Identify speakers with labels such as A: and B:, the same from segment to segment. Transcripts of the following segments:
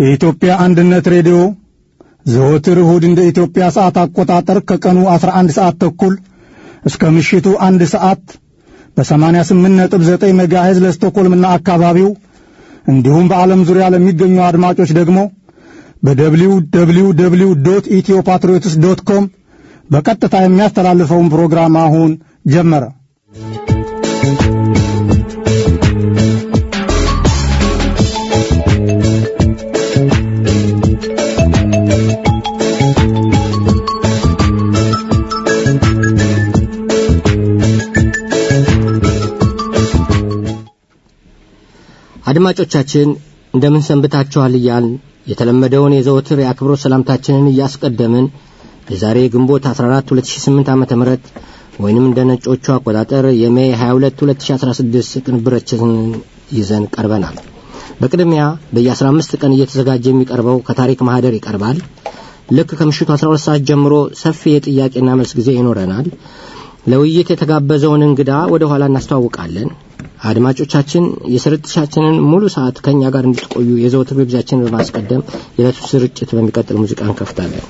A: የኢትዮጵያ አንድነት ሬዲዮ ዘወትር እሁድ እንደ ኢትዮጵያ ሰዓት አቆጣጠር ከቀኑ 11 ሰዓት ተኩል እስከ ምሽቱ አንድ ሰዓት በ88.9 ሜጋሄዝ ለስቶኮልምና አካባቢው እንዲሁም በዓለም ዙሪያ ለሚገኙ አድማጮች ደግሞ በደብሊው ደብሊው ደብሊው ዶት ኢትዮ ፓትሪዮትስ ዶት ኮም በቀጥታ የሚያስተላልፈውን ፕሮግራም አሁን ጀመረ።
B: አድማጮቻችን እንደምን ሰንብታችኋል እያልን የተለመደውን የዘወትር የአክብሮት ሰላምታችንን እያስቀደምን የዛሬ ግንቦት 14 2008 ዓ ም ወይንም እንደ ነጮቹ አቆጣጠር የሜይ 22 2016 ቅንብረችንን ይዘን ቀርበናል። በቅድሚያ በየ15 ቀን እየተዘጋጀ የሚቀርበው ከታሪክ ማህደር ይቀርባል። ልክ ከምሽቱ 12 ሰዓት ጀምሮ ሰፊ የጥያቄና መልስ ጊዜ ይኖረናል። ለውይይት የተጋበዘውን እንግዳ ወደ ኋላ እናስተዋውቃለን። አድማጮቻችን የስርጭታችንን ሙሉ ሰዓት ከእኛ ጋር እንድትቆዩ የዘወትር ግብዣችንን በማስቀደም የዕለቱ ስርጭት በሚቀጥል ሙዚቃ እንከፍታለን።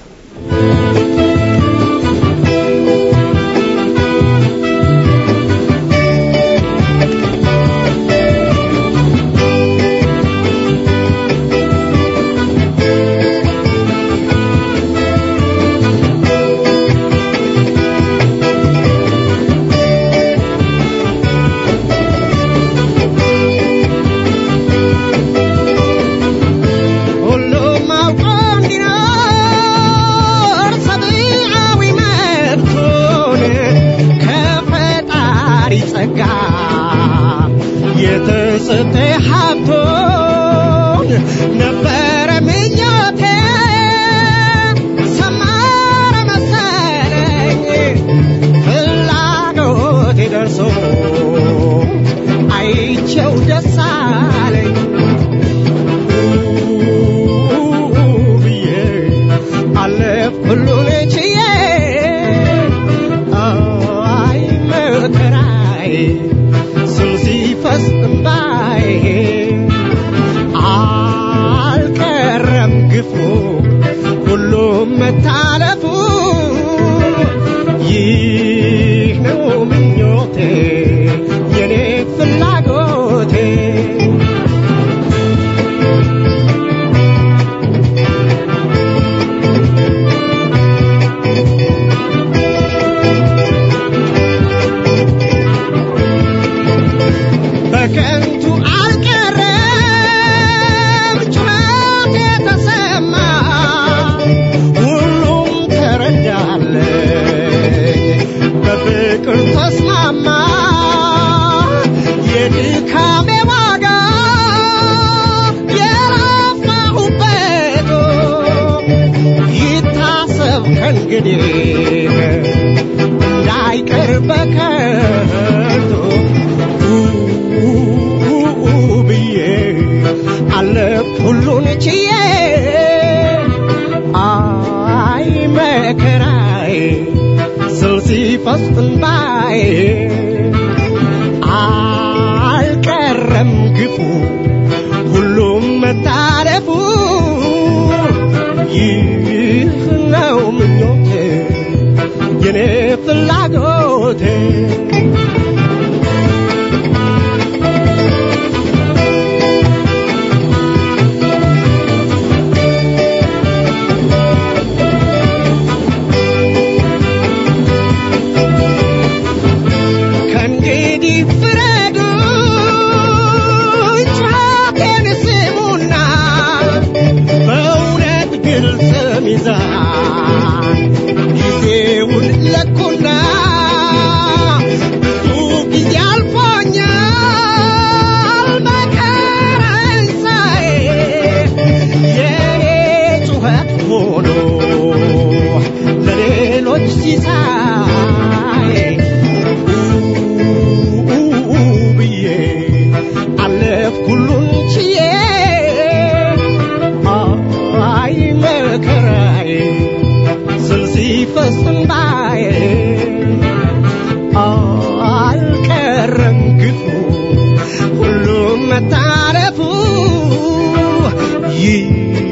C: መታረፉ ይህ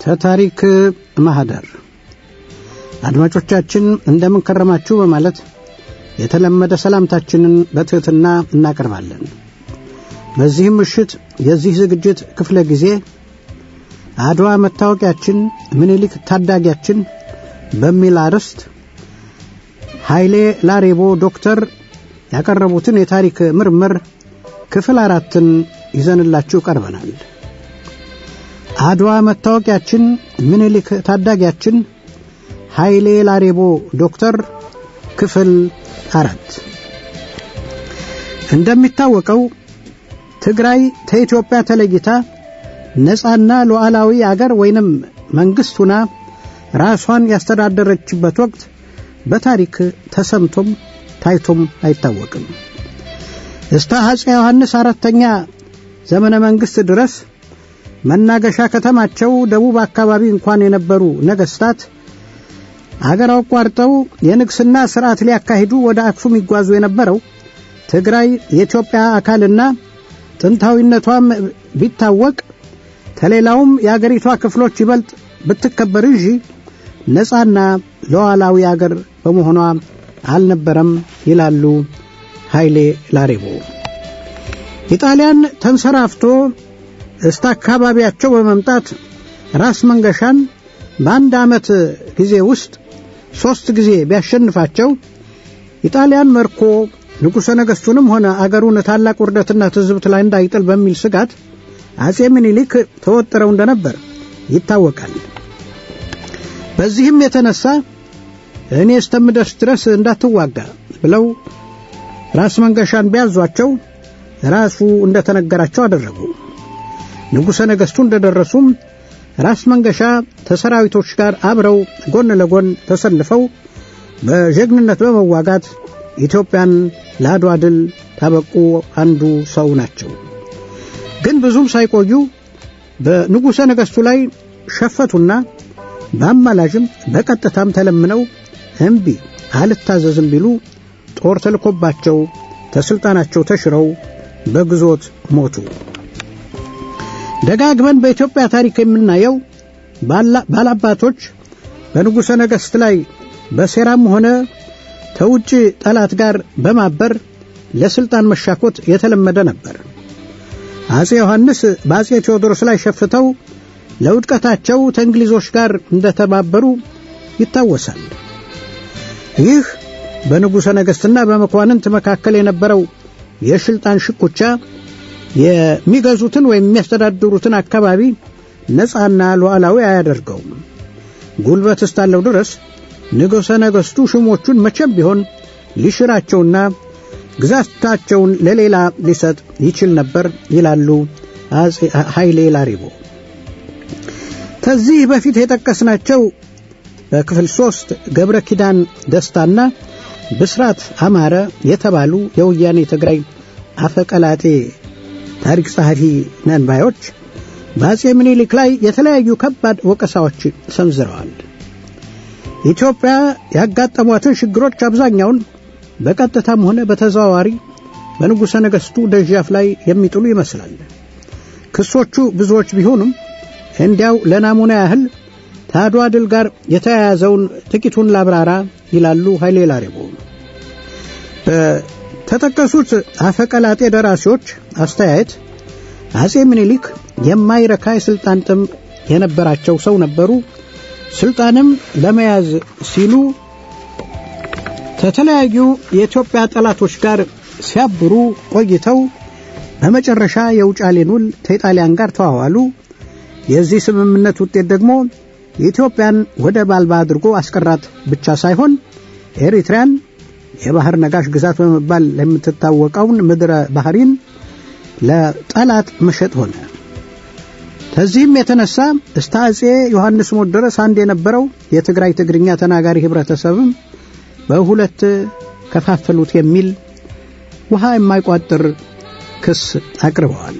C: ተታሪክ ማህደር አድማጮቻችን እንደምን ከረማችሁ በማለት የተለመደ ሰላምታችንን በትሕትና እናቀርባለን። በዚህም ምሽት የዚህ ዝግጅት ክፍለ ጊዜ አድዋ መታወቂያችን፣ ምኒልክ ታዳጊያችን በሚል አርዕስት ኃይሌ ላሬቦ ዶክተር ያቀረቡትን የታሪክ ምርምር ክፍል አራትን ይዘንላችሁ ቀርበናል። አድዋ መታወቂያችን፣ ምኒልክ ታዳጊያችን ኃይሌ ላሬቦ ዶክተር ክፍል አራት እንደሚታወቀው ትግራይ ከኢትዮጵያ ተለይታ ነፃና ሉዓላዊ አገር ወይንም መንግሥት ሁና ራሷን ያስተዳደረችበት ወቅት በታሪክ ተሰምቶም ታይቶም አይታወቅም። እስተ አፄ ዮሐንስ አራተኛ ዘመነ መንግሥት ድረስ መናገሻ ከተማቸው ደቡብ አካባቢ እንኳን የነበሩ ነገሥታት አገር አቋርጠው የንግስና ሥርዓት ሊያካሂዱ ወደ አክሱም ይጓዙ የነበረው ትግራይ የኢትዮጵያ አካልና ጥንታዊነቷም ቢታወቅ ከሌላውም የአገሪቷ ክፍሎች ይበልጥ ብትከበር እንጂ ነፃና ሉዓላዊ አገር በመሆኗ አልነበረም ይላሉ ኃይሌ ላሬቦ። ኢጣሊያን ተንሰራፍቶ እስተ አካባቢያቸው በመምጣት ራስ መንገሻን በአንድ ዓመት ጊዜ ውስጥ ሦስት ጊዜ ቢያሸንፋቸው ኢጣሊያን መርኮ ንጉሠ ነገሥቱንም ሆነ አገሩን ታላቅ ውርደትና ትዝብት ላይ እንዳይጥል በሚል ስጋት አጼ ምኒልክ ተወጥረው እንደነበር ይታወቃል። በዚህም የተነሳ እኔ እስከምደርስ ድረስ እንዳትዋጋ ብለው ራስ መንገሻን ቢያዟቸው ራሱ እንደተነገራቸው አደረጉ። ንጉሠ ነገሥቱ እንደደረሱም ራስ መንገሻ ከሰራዊቶች ጋር አብረው ጎን ለጎን ተሰልፈው በጀግንነት በመዋጋት ኢትዮጵያን ለአድዋ ድል ታበቁ አንዱ ሰው ናቸው። ግን ብዙም ሳይቆዩ በንጉሠ ነገሥቱ ላይ ሸፈቱና በአማላጅም በቀጥታም ተለምነው እምቢ አልታዘዝም ቢሉ ጦር ተልኮባቸው ተስልጣናቸው ተሽረው በግዞት ሞቱ። ደጋግመን በኢትዮጵያ ታሪክ የምናየው ባላባቶች በንጉሠ ነገሥት ላይ በሴራም ሆነ ከውጭ ጠላት ጋር በማበር ለስልጣን መሻኮት የተለመደ ነበር። አጼ ዮሐንስ በአጼ ቴዎድሮስ ላይ ሸፍተው ለውድቀታቸው ከእንግሊዞች ጋር እንደተባበሩ ይታወሳል። ይህ በንጉሠ ነገሥትና በመኳንንት መካከል የነበረው የስልጣን ሽኩቻ የሚገዙትን ወይም የሚያስተዳድሩትን አካባቢ ነፃና ሉዓላዊ አያደርገውም። ጉልበት እስካለው ድረስ ንጉሠ ነገሥቱ ሹሞቹን መቼም ቢሆን ሊሽራቸውና ግዛታቸውን ለሌላ ሊሰጥ ይችል ነበር ይላሉ አጼ ኃይሌ ላሪቦ። ከዚህ በፊት የጠቀስናቸው በክፍል ሶስት ገብረ ኪዳን ደስታና ብስራት አማረ የተባሉ የወያኔ ትግራይ አፈቀላጤ ታሪክ ጸሐፊ ነን ባዮች በአጼ ምኒልክ ላይ የተለያዩ ከባድ ወቀሳዎች ሰንዝረዋል። ኢትዮጵያ ያጋጠሟትን ችግሮች አብዛኛውን በቀጥታም ሆነ በተዘዋዋሪ በንጉሠ ነገሥቱ ደጃፍ ላይ የሚጥሉ ይመስላል። ክሶቹ ብዙዎች ቢሆኑም እንዲያው ለናሙና ያህል ከአድዋ ድል ጋር የተያያዘውን ጥቂቱን ላብራራ ይላሉ ኃይሌ ላሬቦ። በተጠቀሱት አፈቀላጤ ደራሲዎች አስተያየት አጼ ምኒልክ የማይረካ የሥልጣን ጥም የነበራቸው ሰው ነበሩ። ሥልጣንም ለመያዝ ሲሉ ከተለያዩ የኢትዮጵያ ጠላቶች ጋር ሲያብሩ ቆይተው በመጨረሻ የውጫሌን ውል ከኢጣሊያን ጋር ተዋዋሉ። የዚህ ስምምነት ውጤት ደግሞ የኢትዮጵያን ወደብ አልባ አድርጎ አስቀራት ብቻ ሳይሆን ኤሪትሪያን የባህር ነጋሽ ግዛት በመባል የምትታወቀውን ምድረ ባህሪን ለጠላት መሸጥ ሆነ። ከዚህም የተነሳ እስከ አጼ ዮሐንስ ሞት ድረስ አንድ የነበረው የትግራይ ትግርኛ ተናጋሪ ህብረተሰብም በሁለት ከፋፈሉት የሚል ውሃ የማይቋጥር ክስ አቅርበዋል።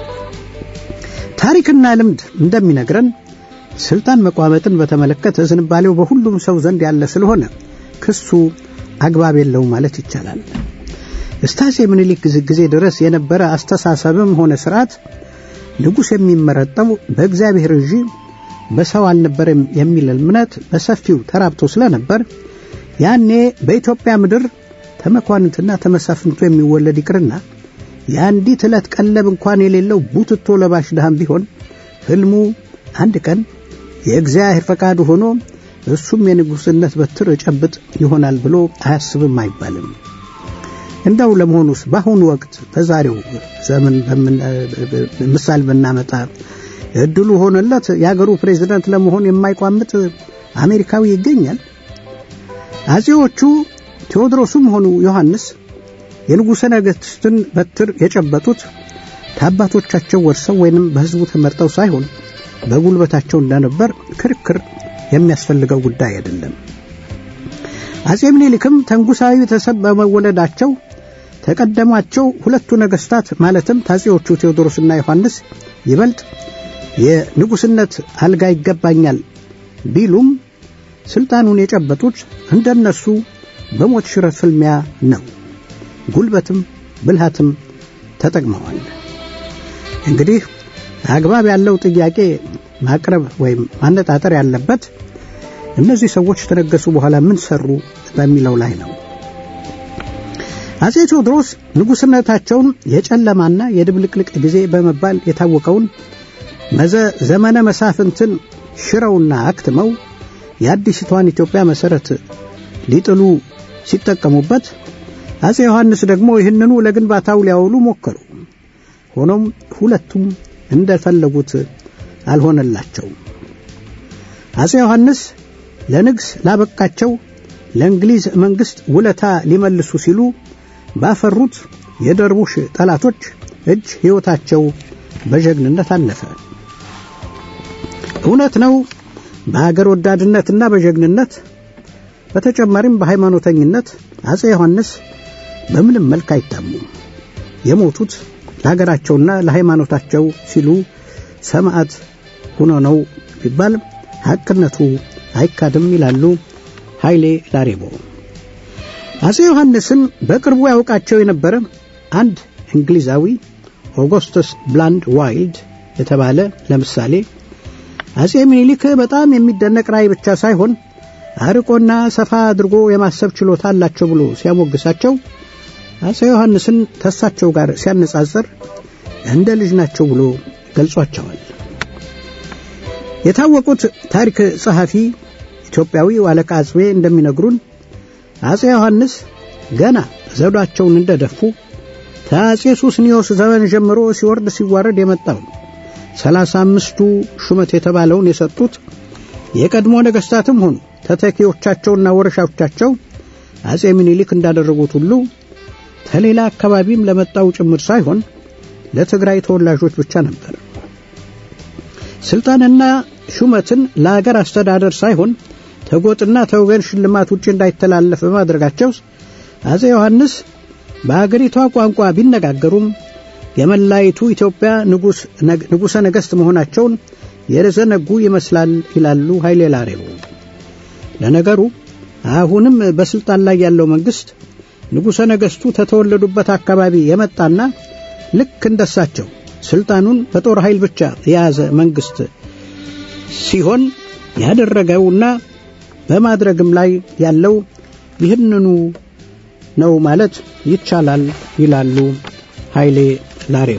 C: ታሪክና ልምድ እንደሚነግረን ስልጣን መቋመጥን በተመለከተ ዝንባሌው በሁሉም ሰው ዘንድ ያለ ስለሆነ ክሱ አግባብ የለውም ማለት ይቻላል። እስከ አፄ ምኒልክ ጊዜ ድረስ የነበረ አስተሳሰብም ሆነ ስርዓት ንጉሥ የሚመረጠው በእግዚአብሔር እንጂ በሰው አልነበረም የሚል እምነት በሰፊው ተራብቶ ስለነበር ያኔ በኢትዮጵያ ምድር ተመኳንንትና ተመሳፍንቱ የሚወለድ ይቅርና የአንዲት ዕለት ቀለብ እንኳን የሌለው ቡትቶ ለባሽ ድሃም ቢሆን ሕልሙ አንድ ቀን የእግዚአብሔር ፈቃዱ ሆኖ እሱም የንጉሥነት በትር እጨብጥ ይሆናል ብሎ አያስብም አይባልም። እንደው ለመሆኑስ በአሁኑ ወቅት በዛሬው ዘመን ምሳሌ ብናመጣ እድሉ ሆነለት የአገሩ ፕሬዝዳንት ለመሆን የማይቋምጥ አሜሪካዊ ይገኛል? አጼዎቹ ቴዎድሮስም ሆኑ ዮሐንስ የንጉሠ ነገሥትን በትር የጨበጡት ከአባቶቻቸው ወርሰው ወይንም በሕዝቡ ተመርጠው ሳይሆን በጉልበታቸው እንደነበር ክርክር የሚያስፈልገው ጉዳይ አይደለም። አጼ ምኒልክም ተንጉሳዊ ቤተሰብ በመወለዳቸው ተቀደሟቸው ሁለቱ ነገሥታት ማለትም ታጼዎቹ ቴዎድሮስና ዮሐንስ ይበልጥ የንጉሥነት አልጋ ይገባኛል ቢሉም ስልጣኑን የጨበጡት እንደነሱ በሞት ሽረት ፍልሚያ ነው። ጉልበትም ብልሃትም ተጠቅመዋል። እንግዲህ አግባብ ያለው ጥያቄ ማቅረብ ወይም ማነጣጠር ያለበት እነዚህ ሰዎች ተነገሱ በኋላ ምን ሰሩ በሚለው ላይ ነው። አጼ ቴዎድሮስ ንጉሥነታቸውን የጨለማና የድብልቅልቅ ጊዜ በመባል የታወቀውን መዘ ዘመነ መሳፍንትን ሽረውና አክትመው የአዲስቷን ኢትዮጵያ መሠረት ሊጥሉ ሲጠቀሙበት አጼ ዮሐንስ ደግሞ ይህንኑ ለግንባታው ሊያውሉ ሞከሩ። ሆኖም ሁለቱም እንደፈለጉት አልሆነላቸውም። አጼ ዮሐንስ ለንግስ ላበቃቸው ለእንግሊዝ መንግሥት ውለታ ሊመልሱ ሲሉ ባፈሩት የደርቡሽ ጠላቶች እጅ ሕይወታቸው በጀግንነት አለፈ። እውነት ነው በአገር ወዳድነትና በጀግንነት በተጨማሪም በሃይማኖተኝነት አጼ ዮሐንስ በምንም መልክ አይታሙም። የሞቱት ለሀገራቸውና ለሃይማኖታቸው ሲሉ ሰማዕት ሆኖ ነው ቢባል ሐቅነቱ አይካድም ይላሉ ኃይሌ ላሬቦ። አጼ ዮሐንስን በቅርቡ ያውቃቸው የነበረ አንድ እንግሊዛዊ ኦጎስተስ ብላንድ ዋይልድ የተባለ ለምሳሌ አጼ ምኒልክ በጣም የሚደነቅ ራእይ ብቻ ሳይሆን አርቆና ሰፋ አድርጎ የማሰብ ችሎታ አላቸው ብሎ ሲያሞግሳቸው አጼ ዮሐንስን ተሳቸው ጋር ሲያነጻጽር እንደ ልጅ ናቸው ብሎ ገልጿቸዋል። የታወቁት ታሪክ ጸሐፊ ኢትዮጵያዊው አለቃ አጽቤ እንደሚነግሩን አጼ ዮሐንስ ገና ዘውዳቸውን እንደደፉ ከአጼ ሱስኒዮስ ዘመን ጀምሮ ሲወርድ ሲዋረድ የመጣውን ሰላሳ አምስቱ ሹመት የተባለውን የሰጡት የቀድሞ ነገሥታትም ሆኑ ተተኪዎቻቸውና ወረሻዎቻቸው አጼ ምኒልክ እንዳደረጉት ሁሉ ከሌላ አካባቢም ለመጣው ጭምር ሳይሆን ለትግራይ ተወላጆች ብቻ ነበር። ስልጣንና ሹመትን ለአገር አስተዳደር ሳይሆን ተጎጥና ተወገን ሽልማት ውጭ እንዳይተላለፍ በማድረጋቸው አጼ ዮሐንስ በአገሪቷ ቋንቋ ቢነጋገሩም የመላይቱ ኢትዮጵያ ንጉሠ ነገሥት መሆናቸውን የዘነጉ ይመስላል ይላሉ ኃይሌ ላሬቦ። ለነገሩ አሁንም በስልጣን ላይ ያለው መንግስት ንጉሠ ነገሥቱ ተተወለዱበት አካባቢ የመጣና ልክ እንደሳቸው ስልጣኑን በጦር ኃይል ብቻ የያዘ መንግስት ሲሆን ያደረገውና በማድረግም ላይ ያለው ይህንኑ ነው ማለት ይቻላል ይላሉ ኃይሌ ላሬቦ።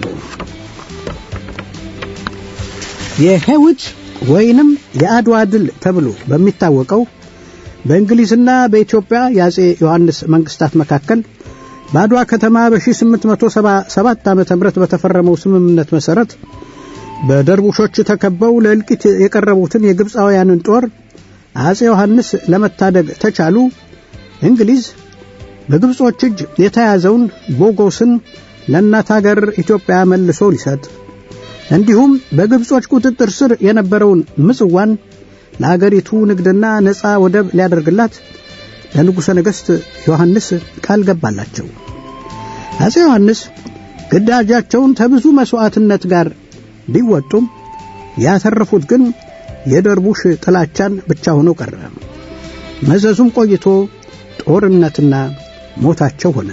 C: የሄውት ወይንም የአድዋ ድል ተብሎ በሚታወቀው በእንግሊዝና በኢትዮጵያ የአጼ ዮሐንስ መንግስታት መካከል በአድዋ ከተማ በ1877 ዓ ም በተፈረመው ስምምነት መሠረት በደርቡሾች ተከበው ለእልቂት የቀረቡትን የግብፃውያንን ጦር አጼ ዮሐንስ ለመታደግ ተቻሉ። እንግሊዝ በግብጾች እጅ የተያዘውን ቦጎስን ለእናት አገር ኢትዮጵያ መልሶ ሊሰጥ እንዲሁም በግብጾች ቁጥጥር ስር የነበረውን ምጽዋን ለአገሪቱ ንግድና ነፃ ወደብ ሊያደርግላት ለንጉሠ ነገሥት ዮሐንስ ቃል ገባላቸው። አጼ ዮሐንስ ግዳጃቸውን ከብዙ መሥዋዕትነት ጋር ቢወጡም ያተረፉት ግን የደርቡሽ ጥላቻን ብቻ ሆኖ ቀረ። መዘዙም ቆይቶ ጦርነትና ሞታቸው ሆነ።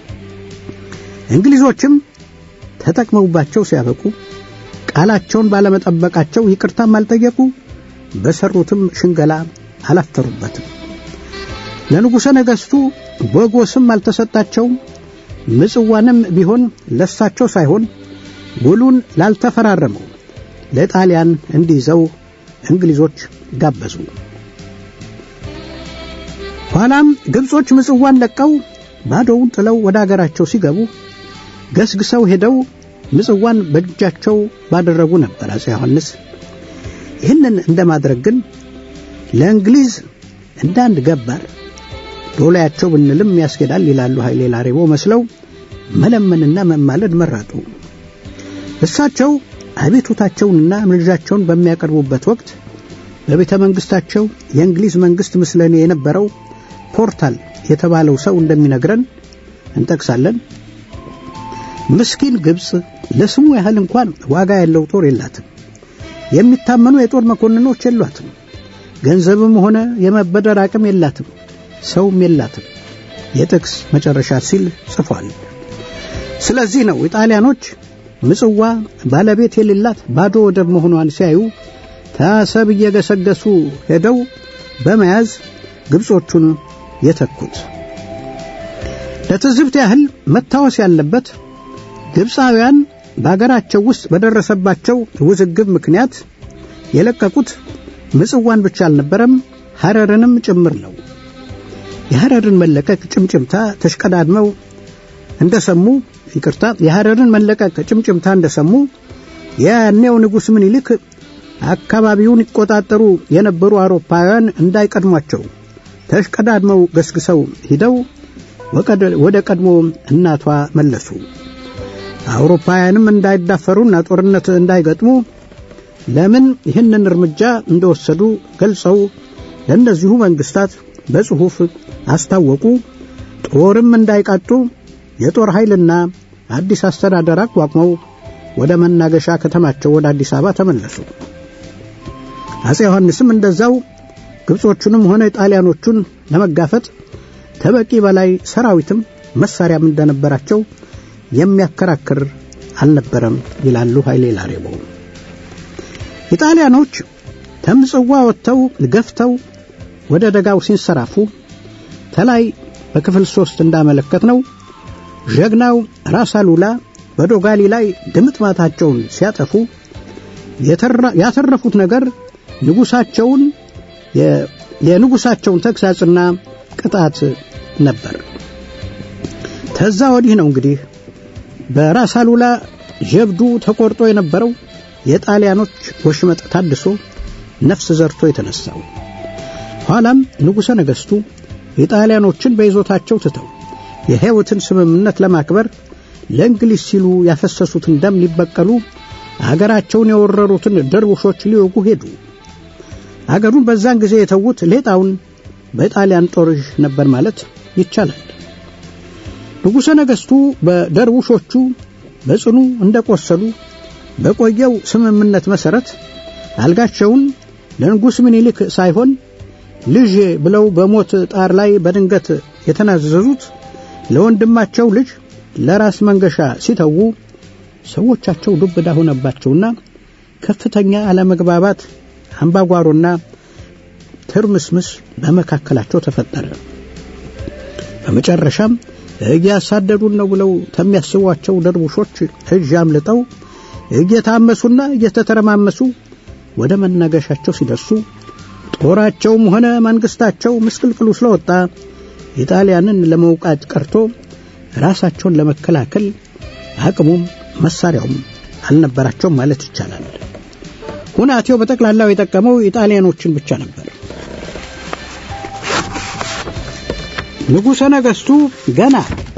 C: እንግሊዞችም ተጠቅመውባቸው ሲያበቁ ቃላቸውን ባለመጠበቃቸው ይቅርታም አልጠየቁ፣ በሰሩትም ሽንገላ አላፈሩበትም። ለንጉሠ ነገሥቱ በጎ ስም አልተሰጣቸውም። ምጽዋንም ቢሆን ለሳቸው ሳይሆን ውሉን ላልተፈራረመው ለጣሊያን እንዲይዘው እንግሊዞች ጋበዙ። ኋላም ግብጾች ምጽዋን ለቀው ባዶውን ጥለው ወደ አገራቸው ሲገቡ ገስግሰው ሄደው ምጽዋን በእጃቸው ባደረጉ ነበር አፄ ዮሐንስ። ይህንን እንደማድረግ ግን ለእንግሊዝ እንደ አንድ ገባር ዶላያቸው ብንልም ያስኬዳል ይላሉ ኃይሌ ላሬቦ መስለው መለመንና መማለድ መረጡ። እሳቸው አቤቱታቸውንና ምልጃቸውን በሚያቀርቡበት ወቅት በቤተ መንግሥታቸው የእንግሊዝ መንግሥት ምስለኔ የነበረው ፖርታል የተባለው ሰው እንደሚነግረን እንጠቅሳለን። ምስኪን ግብፅ ለስሙ ያህል እንኳን ዋጋ ያለው ጦር የላትም። የሚታመኑ የጦር መኮንኖች የሏትም። ገንዘብም ሆነ የመበደር አቅም የላትም። ሰውም የላትም። የጥቅስ መጨረሻ ሲል ጽፏል። ስለዚህ ነው ኢጣሊያኖች ምጽዋ ባለቤት የሌላት ባዶ ወደብ መሆኗን ሲያዩ ታሰብ እየገሰገሱ ሄደው በመያዝ ግብጾቹን የተኩት። ለትዝብት ያህል መታወስ ያለበት ግብፃውያን በአገራቸው ውስጥ በደረሰባቸው ውዝግብ ምክንያት የለቀቁት ምጽዋን ብቻ አልነበረም፣ ሐረርንም ጭምር ነው። የሐረርን መለቀቅ ጭምጭምታ ተሽቀዳድመው እንደሰሙ ይቅርታ፣ የሐረርን መለቀቅ ጭምጭምታ እንደሰሙ የያኔው ንጉሥ ምኒልክ አካባቢውን ይቆጣጠሩ የነበሩ አውሮፓውያን እንዳይቀድሟቸው ተሽቀዳድመው ገስግሰው ሂደው ወደ ቀድሞ እናቷ መለሱ። አውሮፓውያንም እንዳይዳፈሩና ጦርነት እንዳይገጥሙ ለምን ይህንን እርምጃ እንደወሰዱ ገልጸው ለእነዚሁ መንግስታት በጽሑፍ አስታወቁ። ጦርም እንዳይቃጡ የጦር ኃይልና አዲስ አስተዳደር አቋቁመው ወደ መናገሻ ከተማቸው ወደ አዲስ አበባ ተመለሱ። አፄ ዮሐንስም እንደዛው ግብጾቹንም ሆነ ጣሊያኖቹን ለመጋፈጥ ከበቂ በላይ ሰራዊትም መሳሪያም እንደነበራቸው የሚያከራክር አልነበረም ይላሉ ኃይሌ ላሬቦ። ኢጣሊያኖች ከምጽዋ ወጥተው ገፍተው ወደ ደጋው ሲንሰራፉ ተላይ በክፍል ሶስት እንዳመለከት ነው ጀግናው ራስ አሉላ በዶጋሊ ላይ ድምጥማታቸውን ሲያጠፉ ያተረፉት ነገር ንጉሳቸውን የንጉሳቸውን ተግሳጽና ቅጣት ነበር። ተዛ ወዲህ ነው እንግዲህ በራስ አሉላ ጀብዱ ተቆርጦ የነበረው የጣሊያኖች ወሽመጥ ታድሶ ነፍስ ዘርቶ የተነሳው። ኋላም ንጉሠ ነገሥቱ የጣሊያኖችን በይዞታቸው ትተው የሕይወትን ስምምነት ለማክበር ለእንግሊዝ ሲሉ ያፈሰሱትን ደም ሊበቀሉ አገራቸውን የወረሩትን ደርቡሾች ሊወጉ ሄዱ። አገሩን በዛን ጊዜ የተዉት ሌጣውን በጣሊያን ጦር ነበር ማለት ይቻላል። ንጉሠ ነገሥቱ በደርቡሾቹ በጽኑ እንደቆሰሉ በቆየው ስምምነት መሠረት አልጋቸውን ለንጉሥ ምኒልክ ሳይሆን ልጅ ብለው በሞት ጣር ላይ በድንገት የተናዘዙት ለወንድማቸው ልጅ ለራስ መንገሻ ሲተዉ ሰዎቻቸው ዱብዳ ሆነባቸውና ከፍተኛ አለመግባባት፣ አምባጓሮና ትርምስምስ በመካከላቸው ተፈጠረ። በመጨረሻም እያሳደዱን ነው ብለው ከሚያስቧቸው ደርቡሾች እጅ አምልጠው እየታመሱና እየተተረማመሱ ወደ መናገሻቸው ሲደርሱ ጦራቸውም ሆነ መንግስታቸው ምስቅልቅሉ ስለወጣ ኢጣሊያንን ለመውቃት ቀርቶ ራሳቸውን ለመከላከል አቅሙም መሳሪያውም አልነበራቸውም ማለት ይቻላል። ሁናቴው በጠቅላላው የጠቀመው ኢጣሊያኖችን ብቻ ነበር። ንጉሠ ነገሥቱ ገና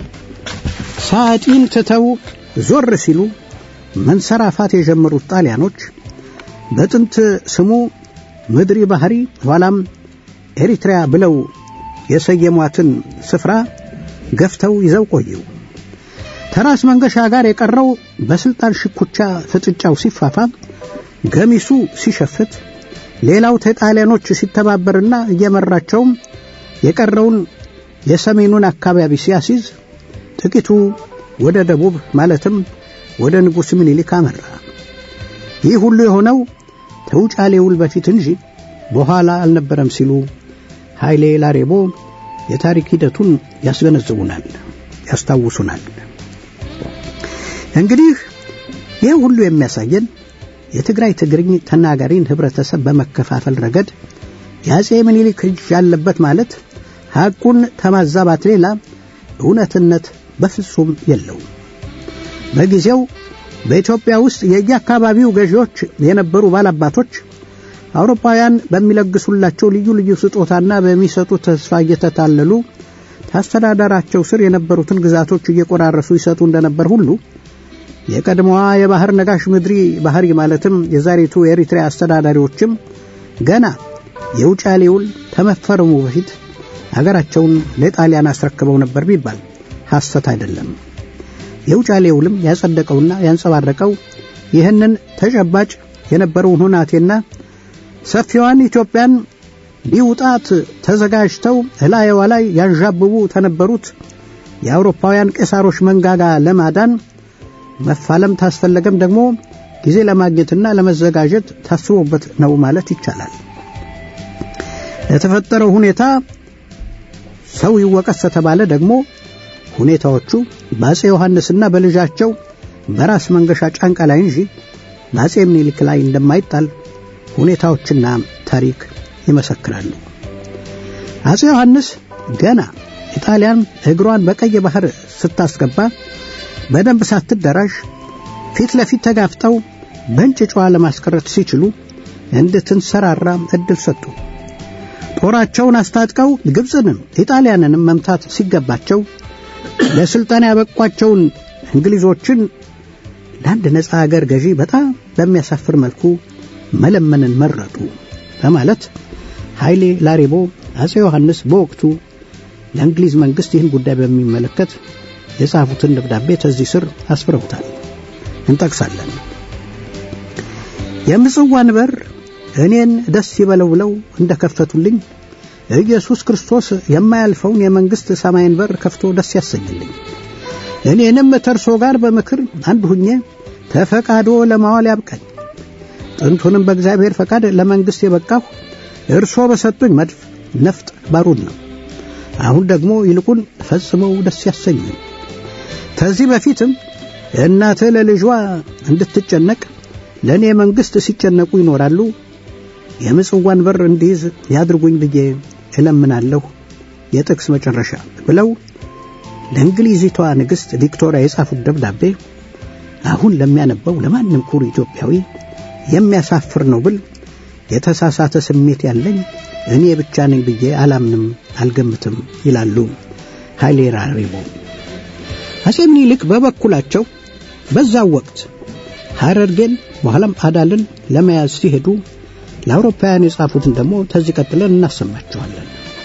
C: ሳጢን ትተው ዞር ሲሉ መንሰራፋት የጀመሩት ጣሊያኖች በጥንት ስሙ ምድሪ ባህሪ ኋላም ኤሪትሪያ ብለው የሰየሟትን ስፍራ ገፍተው ይዘው ቆዩ። ተራስ መንገሻ ጋር የቀረው በስልጣን ሽኩቻ ፍጥጫው ሲፋፋም ገሚሱ ሲሸፍት፣ ሌላው ተጣሊያኖች ሲተባበርና እየመራቸውም የቀረውን የሰሜኑን አካባቢ ሲያሲዝ፣ ጥቂቱ ወደ ደቡብ ማለትም ወደ ንጉሥ ምኒልክ አመራ። ይህ ሁሉ የሆነው ተውጫሌ ውል በፊት እንጂ በኋላ አልነበረም ሲሉ ኃይሌ ላሬቦ የታሪክ ሂደቱን ያስገነዝቡናል፣ ያስታውሱናል። እንግዲህ ይህ ሁሉ የሚያሳየን የትግራይ ትግርኝ ተናጋሪን ህብረተሰብ በመከፋፈል ረገድ የአጼ ምኒልክ እጅ ያለበት ማለት ሐቁን ከማዛባት ሌላ እውነትነት በፍጹም የለውም። በጊዜው በኢትዮጵያ ውስጥ የየአካባቢው ገዢዎች የነበሩ ባላባቶች አውሮፓውያን በሚለግሱላቸው ልዩ ልዩ ስጦታና በሚሰጡት ተስፋ እየተታለሉ ታስተዳደራቸው ስር የነበሩትን ግዛቶች እየቆራረሱ ይሰጡ እንደነበር ሁሉ የቀድሞዋ የባህር ነጋሽ ምድሪ ባህሪ ማለትም የዛሬቱ የኤሪትሪያ አስተዳዳሪዎችም ገና የውጫሌ ውል ከመፈረሙ በፊት አገራቸውን ለጣሊያን አስረክበው ነበር ቢባል ሐሰት አይደለም። የውጫሌ ውልም ያጸደቀውና ያንጸባረቀው ይህንን ተጨባጭ የነበረውን ሁናቴና ሰፊዋን ኢትዮጵያን ሊውጣት ተዘጋጅተው እላየዋ ላይ ያንዣብቡ ተነበሩት የአውሮፓውያን ቄሳሮች መንጋጋ ለማዳን መፋለም ታስፈለገም ደግሞ ጊዜ ለማግኘትና ለመዘጋጀት ታስቦበት ነው ማለት ይቻላል። ለተፈጠረው ሁኔታ ሰው ይወቀስ ተባለ ደግሞ ሁኔታዎቹ በአጼ ዮሐንስና በልጃቸው በራስ መንገሻ ጫንቃ ላይ እንጂ በአጼ ምኒልክ ላይ እንደማይጣል ሁኔታዎችና ታሪክ ይመሰክራሉ። አጼ ዮሐንስ ገና ኢጣሊያን እግሯን በቀይ ባህር ስታስገባ በደንብ ሳትደራሽ ፊት ለፊት ተጋፍጠው በእንጭጯ ለማስቀረት ሲችሉ እንድትንሰራራ እድል ሰጡ። ጦራቸውን አስታጥቀው ግብፅንም ኢጣሊያንንም መምታት ሲገባቸው ለስልጣን ያበቋቸውን እንግሊዞችን ለአንድ ነፃ አገር ገዢ በጣም በሚያሳፍር መልኩ መለመንን መረጡ በማለት ኃይሌ ላሬቦ አጼ ዮሐንስ በወቅቱ ለእንግሊዝ መንግሥት ይህን ጉዳይ በሚመለከት የጻፉትን ደብዳቤ ከዚህ ስር አስፍረውታል። እንጠቅሳለን። የምጽዋን በር እኔን ደስ ይበለው ብለው እንደ ከፈቱልኝ ኢየሱስ ክርስቶስ የማያልፈውን የመንግሥት ሰማይን በር ከፍቶ ደስ ያሰኝልኝ። እኔንም ተርሶ ጋር በምክር አንድ ሁኜ ተፈቃዶ ለማዋል ያብቃኝ። ጥንቱንም በእግዚአብሔር ፈቃድ ለመንግሥት የበቃሁ እርሶ በሰጡኝ መድፍ ነፍጥ ባሩድ ነው። አሁን ደግሞ ይልቁን ፈጽመው ደስ ያሰኙኝ። ከዚህ በፊትም እናትህ ለልጇ እንድትጨነቅ ለእኔ መንግሥት ሲጨነቁ ይኖራሉ። የምጽዋን በር እንዲይዝ ያድርጉኝ ብዬ እለምናለሁ። የጥቅስ መጨረሻ ብለው ለእንግሊዚቷ ንግሥት ቪክቶሪያ የጻፉት ደብዳቤ አሁን ለሚያነበው ለማንም ኩሩ ኢትዮጵያዊ የሚያሳፍር ነው ብል የተሳሳተ ስሜት ያለኝ እኔ ብቻ ነኝ ብዬ አላምንም፣ አልገምትም ይላሉ ኃይሌ ላሬቦ። አጼ ምኒልክ በበኩላቸው በዛው ወቅት ሐረርጌን በኋላም አዳልን ለመያዝ ሲሄዱ ለአውሮፓውያን የጻፉትን ደግሞ ተዚህ ቀጥለን እናሰማቸዋለን።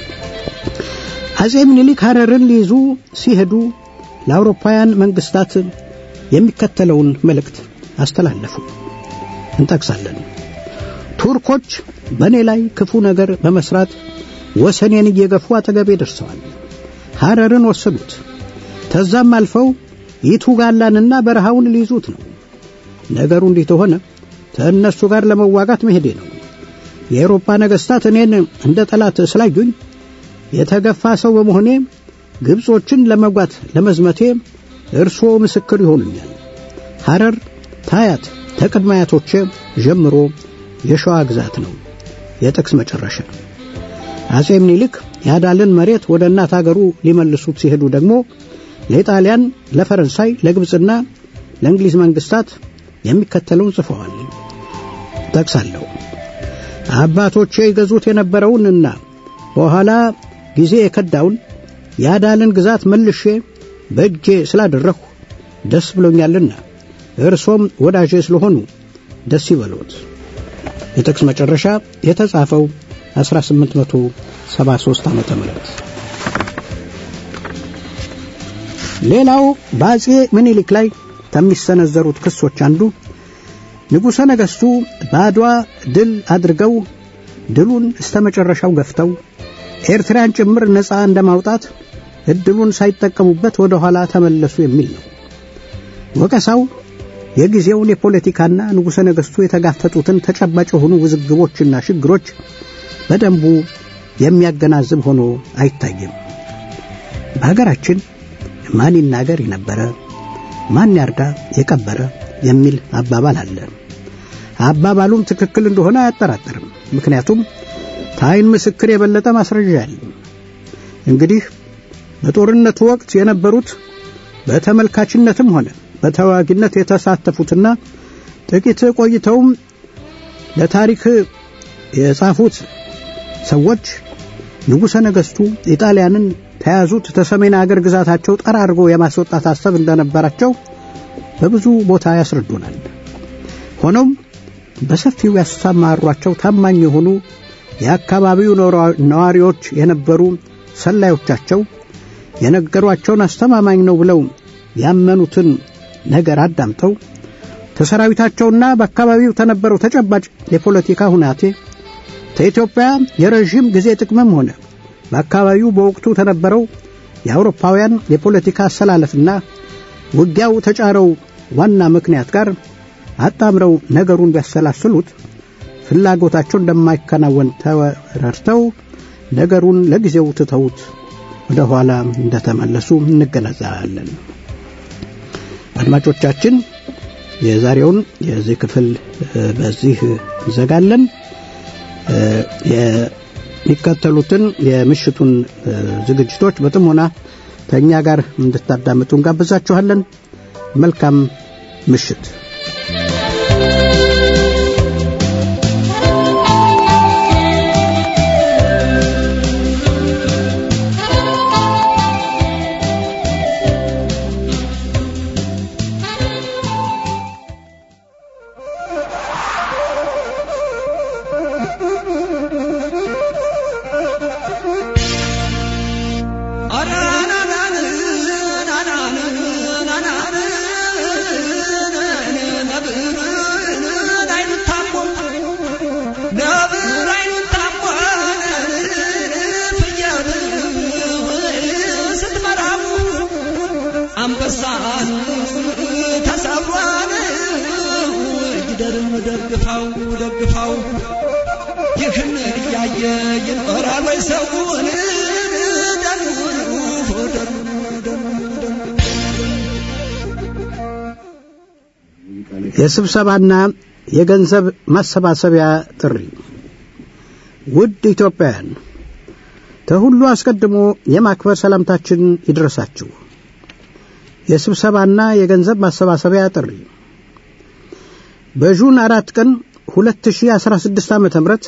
C: አጼ ምኒልክ ሐረርን ሊይዙ ሲሄዱ ለአውሮፓውያን መንግስታት የሚከተለውን መልእክት አስተላለፉ። እንጠቅሳለን። ቱርኮች በእኔ ላይ ክፉ ነገር በመስራት ወሰኔን እየገፉ አጠገቤ ደርሰዋል። ሐረርን ወሰዱት። ተዛም አልፈው ይቱጋላንና በረሃውን ሊይዙት ነው። ነገሩ እንዲህ ተሆነ ከእነሱ ጋር ለመዋጋት መሄዴ ነው። የአውሮፓ ነገሥታት እኔን እንደ ጠላት ስላዩኝ የተገፋ ሰው በመሆኔ ግብጾችን ለመጓት ለመዝመቴ እርስዎ ምስክር ይሆኑኛል። ሐረር ታያት ተቅድመ አያቶቼ ጀምሮ የሸዋ ግዛት ነው። የጥቅስ መጨረሻ። አጼ ምኒልክ የአዳልን መሬት ወደ እናት አገሩ ሊመልሱት ሲሄዱ ደግሞ ለኢጣሊያን፣ ለፈረንሳይ፣ ለግብፅና ለእንግሊዝ መንግስታት የሚከተለውን ጽፈዋል። ጠቅሳለሁ። አባቶቼ ይገዙት የነበረውንና በኋላ ጊዜ የከዳውን የአዳልን ግዛት መልሼ በእጄ ስላደረሁ ደስ ብሎኛልና እርሶም ወዳጄ ስለሆኑ ደስ ይበሎት። የጥቅስ መጨረሻ የተጻፈው 1873 ዓመተ ምህረት ሌላው በአጼ ምኒልክ ላይ ከሚሰነዘሩት ክሶች አንዱ ንጉሠ ነገሥቱ በአድዋ ድል አድርገው ድሉን እስተ መጨረሻው ገፍተው ኤርትራን ጭምር ነፃ እንደማውጣት እድሉን ሳይጠቀሙበት ወደ ኋላ ተመለሱ የሚል ነው። ወቀሳው የጊዜውን የፖለቲካና ንጉሠ ነገሥቱ የተጋፈጡትን ተጨባጭ የሆኑ ውዝግቦችና ችግሮች በደንቡ የሚያገናዝብ ሆኖ አይታይም። በሀገራችን ማን ይናገር የነበረ ማን ያርዳ የቀበረ የሚል አባባል አለ። አባባሉም ትክክል እንደሆነ አያጠራጥርም። ምክንያቱም ታይን ምስክር የበለጠ ማስረጃ ያለ እንግዲህ በጦርነቱ ወቅት የነበሩት በተመልካችነትም ሆነ በተዋጊነት የተሳተፉትና ጥቂት ቆይተውም ለታሪክ የጻፉት ሰዎች ንጉሠ ነገሥቱ ኢጣሊያንን ተያዙት ተሰሜን አገር ግዛታቸው ጠራርጎ የማስወጣት ሐሳብ እንደነበራቸው በብዙ ቦታ ያስረዱናል። ሆኖም በሰፊው ያሰማሯቸው ታማኝ የሆኑ የአካባቢው ነዋሪዎች የነበሩ ሰላዮቻቸው የነገሯቸውን አስተማማኝ ነው ብለው ያመኑትን ነገር አዳምጠው ከሰራዊታቸውና በአካባቢው ተነበረው ተጨባጭ የፖለቲካ ሁናቴ ከኢትዮጵያ የረዥም ጊዜ ጥቅምም ሆነ በአካባቢው በወቅቱ ተነበረው የአውሮፓውያን የፖለቲካ አሰላለፍና ውጊያው ተጫረው ዋና ምክንያት ጋር አጣምረው ነገሩን ቢያሰላስሉት ፍላጎታቸው እንደማይከናወን ተረድተው ነገሩን ለጊዜው ትተውት ወደ ኋላ እንደተመለሱ እንገነዘባለን። አድማጮቻችን የዛሬውን የዚህ ክፍል በዚህ እንዘጋለን። የሚከተሉትን የምሽቱን ዝግጅቶች በጥሞና ከእኛ ጋር እንድታዳምጡ እንጋብዛችኋለን። መልካም ምሽት።
D: አንበሳን ተሰብሯን ጊደርም ደግፋው ደግፋው ይህን እያየ ይኖራል ወይ ሰውን
C: የስብሰባና የገንዘብ ማሰባሰቢያ ጥሪ ውድ ኢትዮጵያውያን ከሁሉ አስቀድሞ የማክበር ሰላምታችን ይድረሳችሁ። የስብሰባና የገንዘብ ማሰባሰቢያ ጥሪ በጁን አራት ቀን 2016 ዓ ም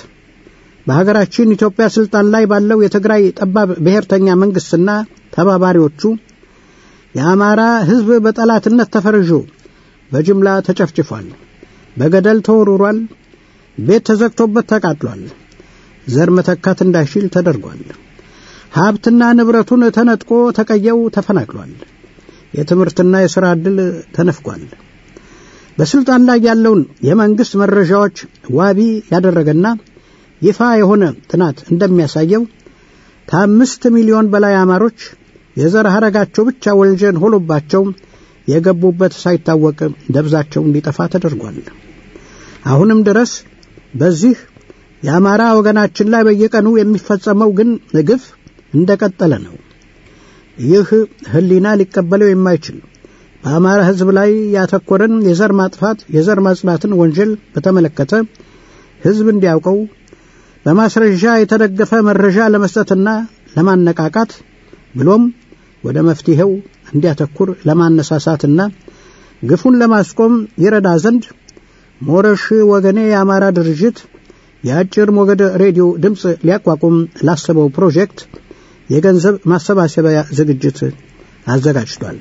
C: በሀገራችን ኢትዮጵያ ስልጣን ላይ ባለው የትግራይ ጠባብ ብሔርተኛ መንግሥትና ተባባሪዎቹ የአማራ ሕዝብ በጠላትነት ተፈርጆ በጅምላ ተጨፍጭፏል፣ በገደል ተወርሯል፣ ቤት ተዘግቶበት ተቃጥሏል፣ ዘር መተካት እንዳይችል ተደርጓል፣ ሀብትና ንብረቱን ተነጥቆ ተቀየው ተፈናቅሏል። የትምህርትና የሥራ ዕድል ተነፍጓል። በስልጣን ላይ ያለውን የመንግሥት መረጃዎች ዋቢ ያደረገና ይፋ የሆነ ጥናት እንደሚያሳየው ከአምስት ሚሊዮን በላይ አማሮች የዘር ሐረጋቸው ብቻ ወንጀል ሆኖባቸው የገቡበት ሳይታወቅ ደብዛቸው እንዲጠፋ ተደርጓል። አሁንም ድረስ በዚህ የአማራ ወገናችን ላይ በየቀኑ የሚፈጸመው ግን ግፍ እንደቀጠለ ነው። ይህ ሕሊና ሊቀበለው የማይችል በአማራ ሕዝብ ላይ ያተኮረን የዘር ማጥፋት የዘር ማጽዳትን ወንጀል በተመለከተ ሕዝብ እንዲያውቀው በማስረጃ የተደገፈ መረጃ ለመስጠትና ለማነቃቃት ብሎም ወደ መፍትሔው እንዲያተኩር ለማነሳሳትና ግፉን ለማስቆም ይረዳ ዘንድ ሞረሽ ወገኔ የአማራ ድርጅት የአጭር ሞገድ ሬዲዮ ድምፅ ሊያቋቁም ላሰበው ፕሮጀክት የገንዘብ ማሰባሰቢያ ዝግጅት አዘጋጅቷል።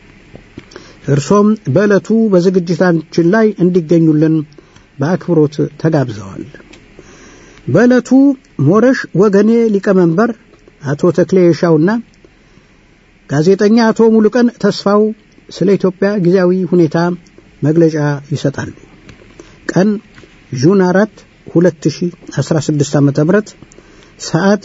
C: እርሶም በዕለቱ በዝግጅታችን ላይ እንዲገኙልን በአክብሮት ተጋብዘዋል። በዕለቱ ሞረሽ ወገኔ ሊቀመንበር አቶ ተክሌ የሻውና ጋዜጠኛ አቶ ሙሉቀን ተስፋው ስለ ኢትዮጵያ ጊዜያዊ ሁኔታ መግለጫ ይሰጣሉ። ቀን ጁን አራት 2016 ዓ ም ሰዓት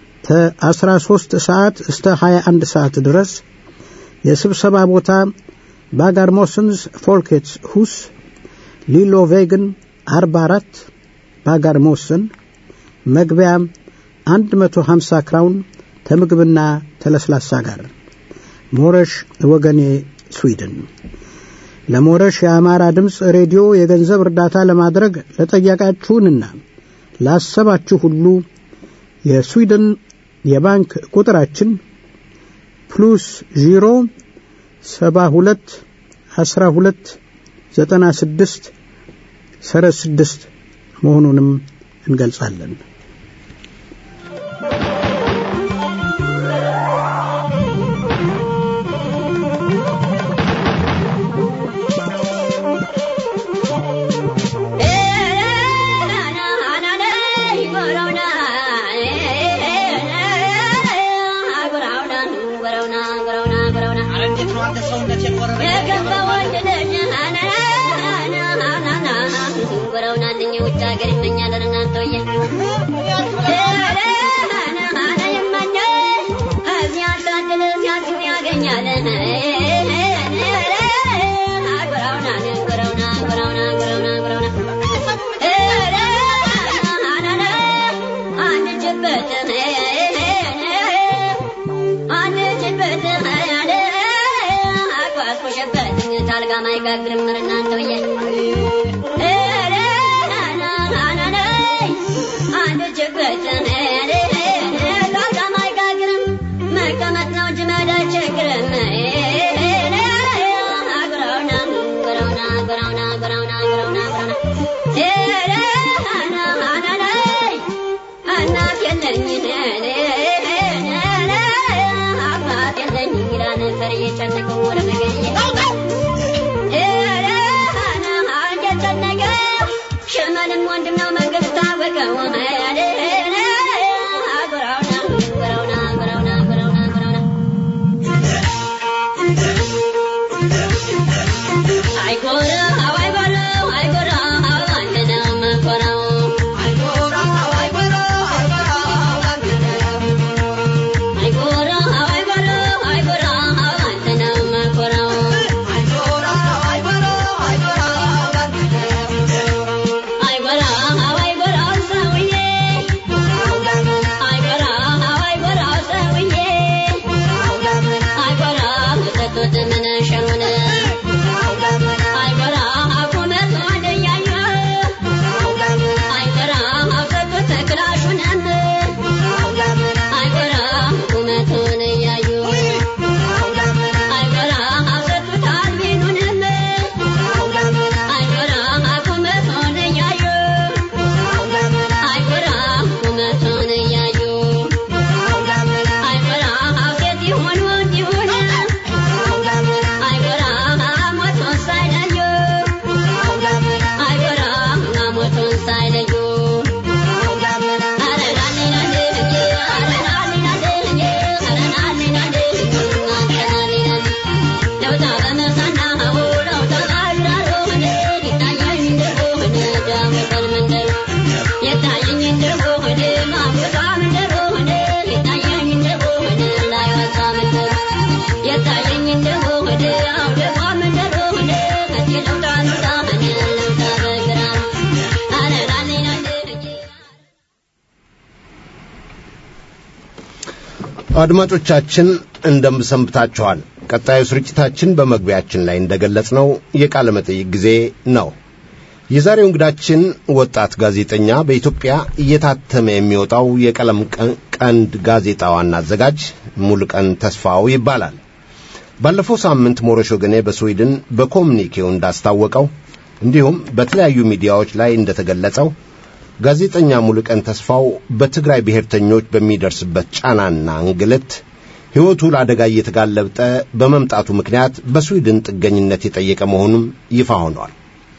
C: ከ13 ሰዓት እስከ 21 ሰዓት ድረስ የስብሰባ ቦታ ባጋርሞስንስ ፎልኬትስ ሁስ ሊሎ ቬግን 44 ባጋርሞስን መግቢያ 150 ክራውን ከምግብና ተለስላሳ ጋር ሞረሽ ወገኔ ስዊድን ለሞረሽ የአማራ ድምፅ ሬዲዮ የገንዘብ እርዳታ ለማድረግ ለጠያቃችሁንና ላሰባችሁ ሁሉ የስዊድን የባንክ ቁጥራችን ፕሉስ ዢሮ ሰባ ሁለት አስራ ሁለት ዘጠና ስድስት ሰረዝ ስድስት መሆኑንም እንገልጻለን።
E: አድማጮቻችን እንደምሰንብታችኋል። ቀጣዩ ስርጭታችን በመግቢያችን ላይ እንደገለጽነው የቃለ መጠይቅ ጊዜ ነው። የዛሬው እንግዳችን ወጣት ጋዜጠኛ በኢትዮጵያ እየታተመ የሚወጣው የቀለም ቀንድ ጋዜጣ ዋና አዘጋጅ ሙሉቀን ተስፋው ይባላል። ባለፈው ሳምንት ሞረሽ ወገኔ በስዊድን በኮሚኒኬው እንዳስታወቀው እንዲሁም በተለያዩ ሚዲያዎች ላይ እንደተገለጸው ጋዜጠኛ ሙሉቀን ተስፋው በትግራይ ብሔርተኞች በሚደርስበት ጫናና እንግልት ሕይወቱ ለአደጋ እየተጋለጠ በመምጣቱ ምክንያት በስዊድን ጥገኝነት የጠየቀ መሆኑም ይፋ ሆኗል።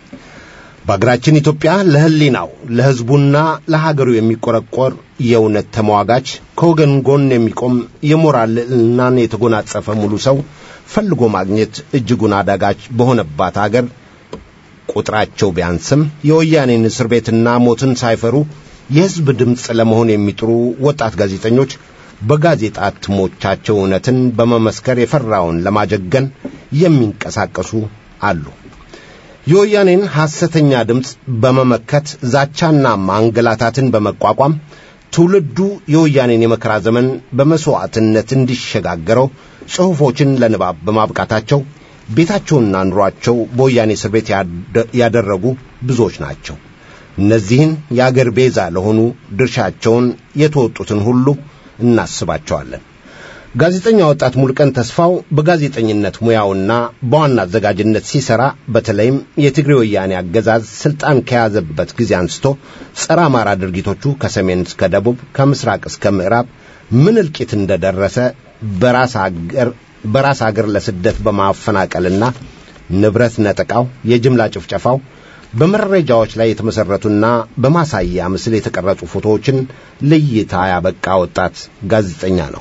E: በአገራችን ኢትዮጵያ ለሕሊናው ለሕዝቡና ለሀገሩ የሚቆረቆር የእውነት ተሟጋች ከወገን ጎን የሚቆም የሞራል ልዕልናን የተጎናጸፈ ሙሉ ሰው ፈልጎ ማግኘት እጅጉን አዳጋች በሆነባት አገር ቁጥራቸው ቢያንስም የወያኔን እስር ቤትና ሞትን ሳይፈሩ የሕዝብ ድምፅ ለመሆን የሚጥሩ ወጣት ጋዜጠኞች በጋዜጣ እትሞቻቸው እውነትን በመመስከር የፈራውን ለማጀገን የሚንቀሳቀሱ አሉ። የወያኔን ሐሰተኛ ድምፅ በመመከት ዛቻና ማንገላታትን በመቋቋም ትውልዱ የወያኔን የመከራ ዘመን በመሥዋዕትነት እንዲሸጋገረው ጽሑፎችን ለንባብ በማብቃታቸው ቤታቸውና ኑሯቸው በወያኔ እስር ቤት ያደረጉ ብዙዎች ናቸው። እነዚህን የአገር ቤዛ ለሆኑ ድርሻቸውን የተወጡትን ሁሉ እናስባቸዋለን። ጋዜጠኛ ወጣት ሙልቀን ተስፋው በጋዜጠኝነት ሙያውና በዋና አዘጋጅነት ሲሰራ በተለይም የትግሬ ወያኔ አገዛዝ ስልጣን ከያዘበት ጊዜ አንስቶ ጸረ አማራ ድርጊቶቹ ከሰሜን እስከ ደቡብ ከምስራቅ እስከ ምዕራብ ምን እልቂት እንደደረሰ በራስ አገር በራስ አገር ለስደት በማፈናቀልና ንብረት ነጠቃው፣ የጅምላ ጭፍጨፋው በመረጃዎች ላይ የተመሠረቱና በማሳያ ምስል የተቀረጹ ፎቶዎችን ለእይታ ያበቃ ወጣት ጋዜጠኛ ነው።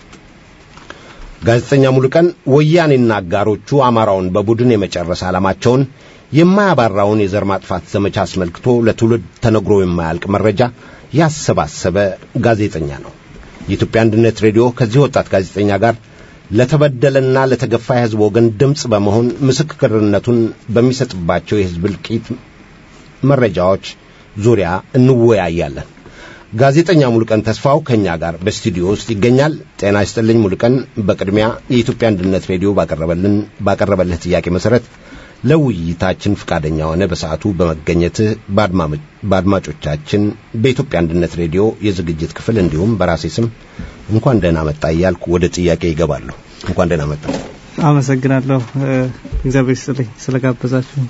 E: ጋዜጠኛ ሙሉቀን ወያኔና አጋሮቹ አማራውን በቡድን የመጨረስ ዓላማቸውን የማያባራውን የዘር ማጥፋት ዘመቻ አስመልክቶ ለትውልድ ተነግሮ የማያልቅ መረጃ ያሰባሰበ ጋዜጠኛ ነው። የኢትዮጵያ አንድነት ሬዲዮ ከዚህ ወጣት ጋዜጠኛ ጋር ለተበደለና ለተገፋ የሕዝብ ወገን ድምፅ በመሆን ምስክርነቱን በሚሰጥባቸው የሕዝብ እልቂት መረጃዎች ዙሪያ እንወያያለን። ጋዜጠኛ ሙሉቀን ተስፋው ከእኛ ጋር በስቱዲዮ ውስጥ ይገኛል። ጤና ይስጥልኝ ሙሉቀን። በቅድሚያ የኢትዮጵያ አንድነት ሬዲዮ ባቀረበልን ባቀረበልህ ጥያቄ መሠረት ለውይይታችን ፈቃደኛ ሆነ በሰዓቱ በመገኘትህ በአድማጮቻችን በኢትዮጵያ አንድነት ሬዲዮ የዝግጅት ክፍል እንዲሁም በራሴ ስም እንኳን ደህና መጣ እያልኩ ወደ ጥያቄ ይገባለሁ። እንኳን ደህና መጣ።
F: አመሰግናለሁ። እግዚአብሔር ይስጥልኝ ስለጋበዛችሁ።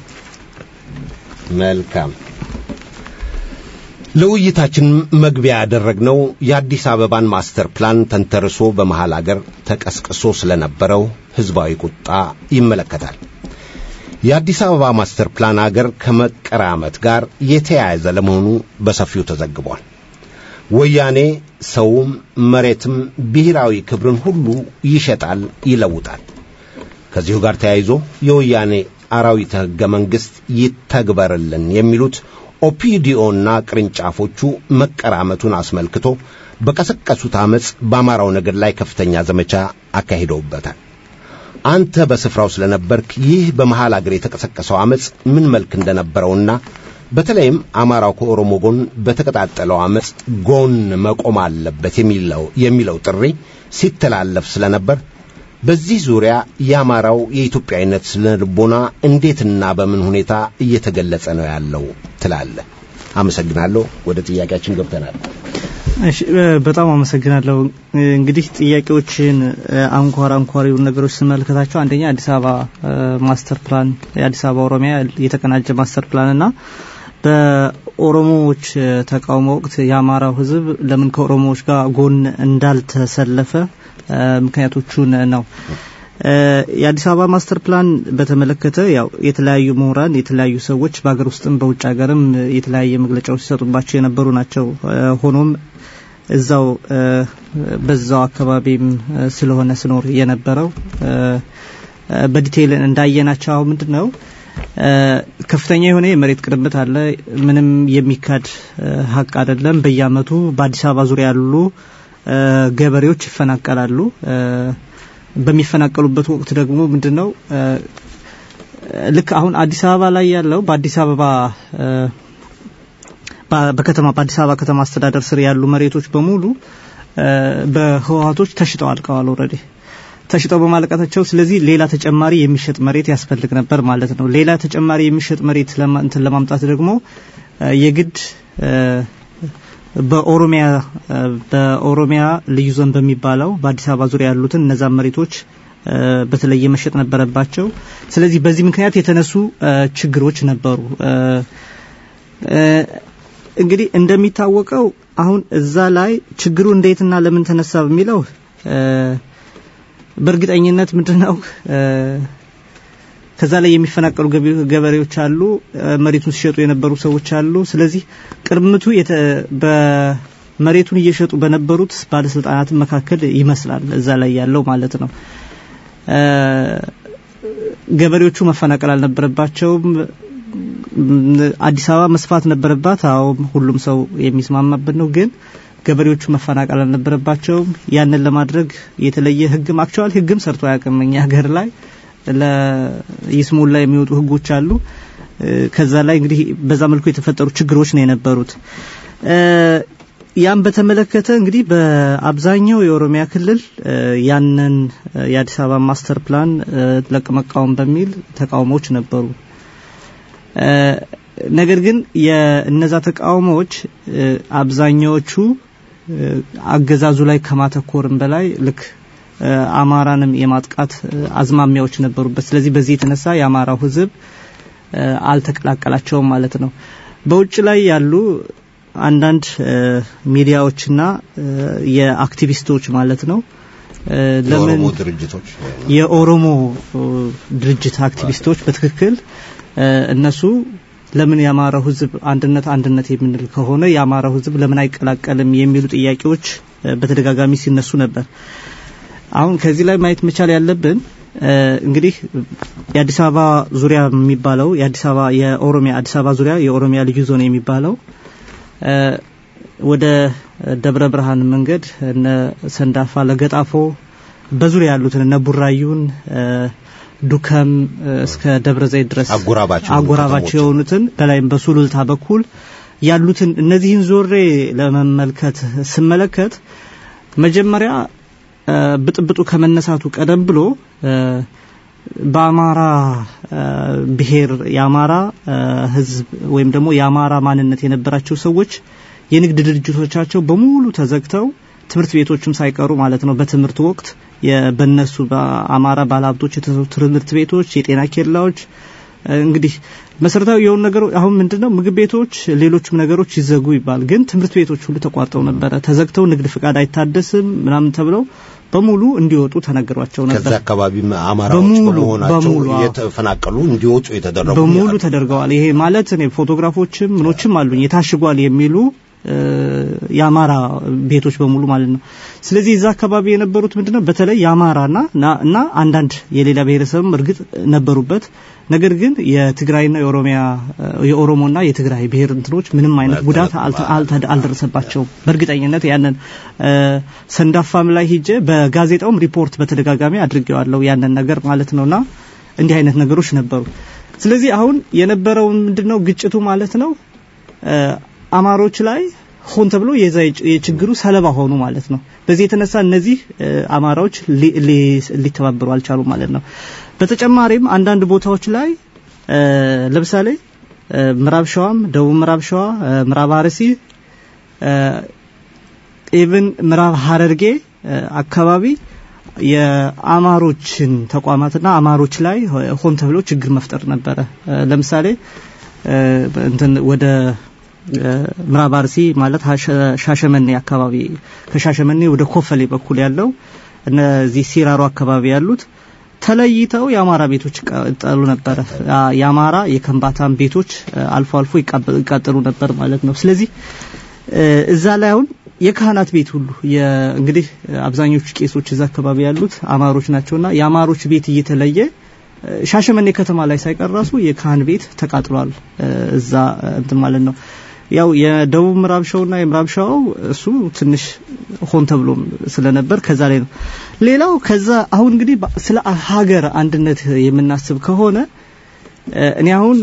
E: መልካም። ለውይይታችን መግቢያ ያደረግነው የአዲስ አበባን ማስተር ፕላን ተንተርሶ በመሃል አገር ተቀስቅሶ ስለነበረው ሕዝባዊ ቁጣ ይመለከታል። የአዲስ አበባ ማስተር ፕላን አገር ከመቀራመት ጋር የተያያዘ ለመሆኑ በሰፊው ተዘግቧል። ወያኔ ሰውም መሬትም ብሔራዊ ክብርን ሁሉ ይሸጣል፣ ይለውጣል። ከዚሁ ጋር ተያይዞ የወያኔ አራዊተ ሕገ መንግሥት ይተግበርልን የሚሉት ኦፒዲኦና ቅርንጫፎቹ መቀራመቱን አስመልክቶ በቀሰቀሱት ዓመፅ በአማራው ነገድ ላይ ከፍተኛ ዘመቻ አካሂደውበታል። አንተ በስፍራው ስለነበርክ ይህ በመሃል አገር የተቀሰቀሰው ዓመፅ ምን መልክ እንደነበረውና በተለይም አማራው ከኦሮሞ ጎን በተቀጣጠለው ዓመፅ ጎን መቆም አለበት የሚለው የሚለው ጥሪ ሲተላለፍ ስለነበር በዚህ ዙሪያ የአማራው የኢትዮጵያዊነት ስነ ልቦና እንዴትና በምን ሁኔታ እየተገለጸ ነው ያለው ትላለህ? አመሰግናለሁ። ወደ ጥያቄያችን ገብተናል።
F: እሺ፣ በጣም አመሰግናለሁ። እንግዲህ ጥያቄዎችን አንኳር አንኳር የሆኑ ነገሮች ስመለከታቸው አንደኛ አዲስ አበባ ማስተር ፕላን የአዲስ አበባ ኦሮሚያ የተቀናጀ ማስተር ፕላን እና በኦሮሞዎች ተቃውሞ ወቅት የአማራው ሕዝብ ለምን ከኦሮሞዎች ጋር ጎን እንዳልተሰለፈ ምክንያቶቹን ነው። የአዲስ አበባ ማስተር ፕላን በተመለከተ ያው የተለያዩ ምሁራን፣ የተለያዩ ሰዎች በሀገር ውስጥም በውጭ ሀገርም የተለያየ መግለጫዎች ሲሰጡባቸው የነበሩ ናቸው። ሆኖም እዛው በዛው አካባቢም ስለሆነ ስኖር የነበረው በዲቴይል እንዳየናቸው አሁን ምንድን ነው ከፍተኛ የሆነ የመሬት ቅርብት አለ። ምንም የሚካድ ሀቅ አይደለም። በየአመቱ በአዲስ አበባ ዙሪያ ያሉ ገበሬዎች ይፈናቀላሉ። በሚፈናቀሉበት ወቅት ደግሞ ምንድን ነው ልክ አሁን አዲስ አበባ ላይ ያለው በአዲስ አበባ በከተማ በአዲስ አበባ ከተማ አስተዳደር ስር ያሉ መሬቶች በሙሉ በህወሀቶች ተሽጠው አልቀዋል። ኦልሬዲ ተሽጠው በማለቃታቸው ስለዚህ ሌላ ተጨማሪ የሚሸጥ መሬት ያስፈልግ ነበር ማለት ነው። ሌላ ተጨማሪ የሚሸጥ መሬት እንትን ለማምጣት ደግሞ የግድ በኦሮሚያ በኦሮሚያ ልዩ ዞን በሚባለው በአዲስ አበባ ዙሪያ ያሉትን እነዛን መሬቶች በተለየ መሸጥ ነበረባቸው። ስለዚህ በዚህ ምክንያት የተነሱ ችግሮች ነበሩ። እንግዲህ እንደሚታወቀው አሁን እዛ ላይ ችግሩ እንዴትና ለምን ተነሳ በሚለው በእርግጠኝነት ምንድነው ከዛ ላይ የሚፈናቀሉ ገበሬዎች አሉ፣ መሬቱን ሲሸጡ የነበሩ ሰዎች አሉ። ስለዚህ ቅርምቱ በመሬቱን እየሸጡ በነበሩት ባለስልጣናት መካከል ይመስላል እዛ ላይ ያለው ማለት ነው። ገበሬዎቹ መፈናቀል አልነበረባቸውም። አዲስ አበባ መስፋት ነበረባት። አዎ ሁሉም ሰው የሚስማማበት ነው። ግን ገበሬዎቹ መፈናቀል አልነበረባቸውም። ያንን ለማድረግ የተለየ ህግም አክቹዋል ህግም ሰርቶ አያውቅም እኛ ሀገር ላይ ለይስሙላ የሚወጡ ህጎች አሉ። ከዛ ላይ እንግዲህ በዛ መልኩ የተፈጠሩ ችግሮች ነው የነበሩት። ያን በተመለከተ እንግዲህ በአብዛኛው የኦሮሚያ ክልል ያንን የአዲስ አበባ ማስተር ፕላን ለመቃወም በሚል ተቃውሞዎች ነበሩ። ነገር ግን የእነዛ ተቃውሞዎች አብዛኛዎቹ አገዛዙ ላይ ከማተኮርም በላይ ልክ አማራንም የማጥቃት አዝማሚያዎች ነበሩበት። ስለዚህ በዚህ የተነሳ የአማራው ሕዝብ አልተቀላቀላቸውም ማለት ነው። በውጭ ላይ ያሉ አንዳንድ ሚዲያዎችና የአክቲቪስቶች ማለት ነው ለምን
E: ድርጅቶች
F: የኦሮሞ ድርጅት አክቲቪስቶች በትክክል እነሱ ለምን የአማራው ህዝብ አንድነት አንድነት የምንል ከሆነ የአማራው ህዝብ ለምን አይቀላቀልም የሚሉ ጥያቄዎች በተደጋጋሚ ሲነሱ ነበር። አሁን ከዚህ ላይ ማየት መቻል ያለብን እንግዲህ የአዲስ አበባ ዙሪያ የሚባለው የአዲስ አበባ የኦሮሚያ አዲስ አበባ ዙሪያ የኦሮሚያ ልዩ ዞን የሚባለው ወደ ደብረ ብርሃን መንገድ እነ ሰንዳፋ ለገጣፎ በዙሪያ ያሉትን እነ ቡራዩን ዱከም እስከ ደብረ ዘይት ድረስ አጎራባቸው የሆኑትን በላይም በሱሉልታ በኩል ያሉትን እነዚህን ዞሬ ለመመልከት ስመለከት መጀመሪያ ብጥብጡ ከመነሳቱ ቀደም ብሎ በአማራ ብሔር የአማራ ህዝብ ወይም ደግሞ የአማራ ማንነት የነበራቸው ሰዎች የንግድ ድርጅቶቻቸው በሙሉ ተዘግተው ትምህርት ቤቶችም ሳይቀሩ ማለት ነው በትምህርት ወቅት በነሱ በአማራ ባለሀብቶች የተሰሩ ትምህርት ቤቶች፣ የጤና ኬላዎች እንግዲህ መሰረታዊ የሆኑ ነገሮች አሁን ምንድነው ምግብ ቤቶች፣ ሌሎችም ነገሮች ይዘጉ ይባል፣ ግን ትምህርት ቤቶች ሁሉ ተቋርጠው ነበረ። ተዘግተው ንግድ ፍቃድ አይታደስም ምናምን ተብለው በሙሉ እንዲወጡ ተነግሯቸው ነበር።
E: ከዛ አካባቢ አማራዎች በመሆናቸው የተፈናቀሉ እንዲወጡ የተደረጉ
F: በሙሉ ተደርገዋል። ይሄ ማለት እኔ ፎቶግራፎችም ምኖችም አሉኝ የታሽጓል የሚሉ የአማራ ቤቶች በሙሉ ማለት ነው። ስለዚህ እዛ አካባቢ የነበሩት ምንድነው በተለይ የአማራና እና አንዳንድ የሌላ ብሔረሰብም እርግጥ ነበሩበት። ነገር ግን የትግራይና የኦሮሚያ የኦሮሞና የትግራይ ብሔር እንትኖች ምንም አይነት ጉዳት አልደረሰባቸውም። በእርግጠኝነት ያንን ሰንዳፋም ላይ ሂጄ በጋዜጣውም ሪፖርት በተደጋጋሚ አድርጌዋለሁ ያንን ነገር ማለት ነውና እንዲህ አይነት ነገሮች ነበሩ። ስለዚህ አሁን የነበረው ምንድነው ግጭቱ ማለት ነው አማሮች ላይ ሆን ተብሎ የዛ የችግሩ ሰለባ ሆኑ ማለት ነው። በዚህ የተነሳ እነዚህ አማራዎች ሊተባበሩ አልቻሉ ማለት ነው። በተጨማሪም አንዳንድ ቦታዎች ላይ ለምሳሌ ምዕራብ ሸዋም፣ ደቡብ ምዕራብ ሸዋ፣ ምዕራብ አርሲ ኢቭን ምዕራብ ሀረርጌ አካባቢ የአማሮችን ተቋማትና አማሮች ላይ ሆን ተብሎ ችግር መፍጠር ነበረ። ለምሳሌ እንትን ወደ ምዕራብ አርሲ ማለት ሻሸመኔ አካባቢ ከሻሸመኔ ወደ ኮፈሌ በኩል ያለው እነዚህ ሲራሮ አካባቢ ያሉት ተለይተው የአማራ ቤቶች ይቃጠሉ ነበረ። የአማራ የከንባታን ቤቶች አልፎ አልፎ ይቃጠሉ ነበር ማለት ነው። ስለዚህ እዛ ላይ አሁን የካህናት ቤት ሁሉ እንግዲህ አብዛኞቹ ቄሶች እዛ አካባቢ ያሉት አማሮች ናቸውና የአማሮች ቤት እየተለየ ሻሸመኔ ከተማ ላይ ሳይቀር ራሱ የካህን ቤት ተቃጥሏል። እዛ እንትን ማለት ነው። ያው የደቡብ ምዕራብ ሸውና የምዕራብ ሸዋው እሱ ትንሽ ሆን ተብሎም ስለነበር ከዛ ላይ ነው። ሌላው ከዛ አሁን እንግዲህ ስለ ሀገር አንድነት የምናስብ ከሆነ እኔ አሁን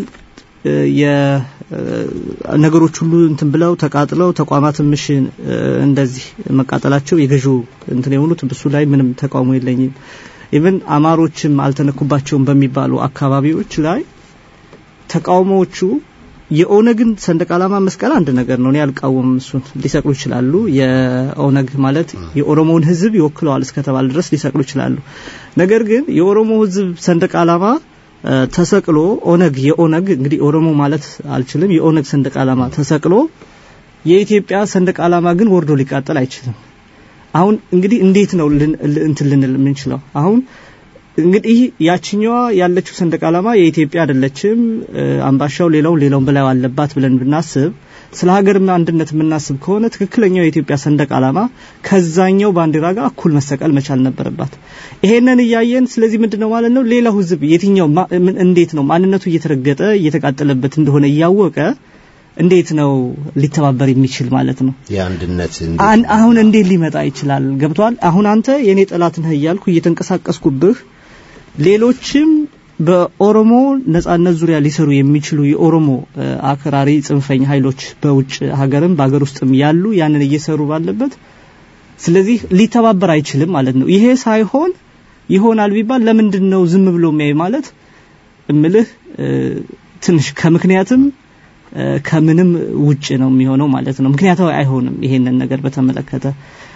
F: ነገሮች ሁሉ እንትን ብለው ተቃጥለው ተቋማት ምሽ እንደዚህ መቃጠላቸው የገዢው እንትን የሆኑት ብሱ ላይ ምንም ተቃውሞ የለኝም። ኢቭን አማሮችም አልተነኩባቸውም በሚባሉ አካባቢዎች ላይ ተቃውሞዎቹ የኦነግን ሰንደቅ ዓላማ መስቀል አንድ ነገር ነው። እኔ አልቃወምም። እሱን ሊሰቅሉ ይችላሉ። የኦነግ ማለት የኦሮሞውን ሕዝብ ይወክለዋል እስከተባለ ድረስ ሊሰቅሉ ይችላሉ። ነገር ግን የኦሮሞ ሕዝብ ሰንደቅ ዓላማ ተሰቅሎ ኦነግ የኦነግ እንግዲህ ኦሮሞ ማለት አልችልም። የኦነግ ሰንደቅ ዓላማ ተሰቅሎ የኢትዮጵያ ሰንደቅ ዓላማ ግን ወርዶ ሊቃጠል አይችልም። አሁን እንግዲህ እንዴት ነው እንትን ልንል የምንችለው? አሁን እንግዲህ ያችኛዋ ያለችው ሰንደቅ ዓላማ የኢትዮጵያ አይደለችም፣ አምባሻው ሌላው ሌላውን በላይ አለባት ብለን ብናስብ ስለ ሀገር አንድነት የምናስብ ከሆነ ትክክለኛው የኢትዮጵያ ሰንደቅ ዓላማ ከዛኛው ባንዲራ ጋር እኩል መሰቀል መቻል ነበረባት። ይሄንን እያየን ስለዚህ ምንድነው ማለት ነው ሌላው ህዝብ የትኛው እንዴት ነው ማንነቱ እየተረገጠ እየተቃጠለበት እንደሆነ እያወቀ እንዴት ነው ሊተባበር የሚችል ማለት ነው?
E: የአንድነት
F: አሁን እንዴት ሊመጣ ይችላል? ገብቷል። አሁን አንተ የኔ ጠላት ነህ እያልኩ እየተንቀሳቀስኩብህ ሌሎችም በኦሮሞ ነጻነት ዙሪያ ሊሰሩ የሚችሉ የኦሮሞ አክራሪ ጽንፈኛ ኃይሎች በውጭ ሀገርም በሀገር ውስጥም ያሉ ያንን እየሰሩ ባለበት ስለዚህ ሊተባበር አይችልም ማለት ነው። ይሄ ሳይሆን ይሆናል ቢባል ለምንድን ነው ዝም ብሎ የሚያይ ማለት እምልህ ትንሽ ከምክንያትም ከምንም ውጭ ነው የሚሆነው ማለት ነው። ምክንያታዊ አይሆንም። ይሄንን ነገር በተመለከተ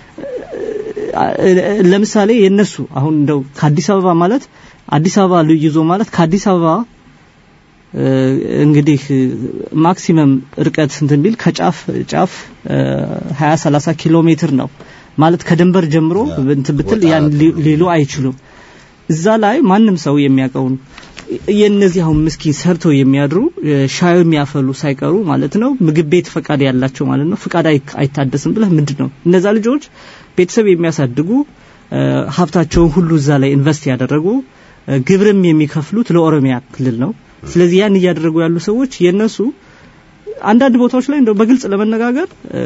F: ለምሳሌ የነሱ አሁን እንደው ከአዲስ አበባ ማለት አዲስ አበባ ልዩ ይዞ ማለት ከአዲስ አበባ እንግዲህ ማክሲመም ርቀት እንትን ቢል ከጫፍ ጫፍ 20 30 ኪሎ ሜትር ነው ማለት ከድንበር ጀምሮ እንትን ብትል ያን ሊሉ አይችሉም። እዛ ላይ ማንም ሰው የሚያውቀውን የእነዚህ አሁን ምስኪን ሰርተው የሚያድሩ ሻይ የሚያፈሉ ሳይቀሩ ማለት ነው ምግብ ቤት ፈቃድ ያላቸው ማለት ነው ፍቃድ አይታደስም ብለህ ምንድን ነው እነዛ ልጆች ቤተሰብ የሚያሳድጉ ሀብታቸውን ሁሉ እዛ ላይ ኢንቨስት ያደረጉ ግብርም የሚከፍሉት ለኦሮሚያ ክልል ነው። ስለዚህ ያን እያደረጉ ያሉ ሰዎች የነሱ አንዳንድ ቦታዎች ላይ እንደው በግልጽ ለመነጋገር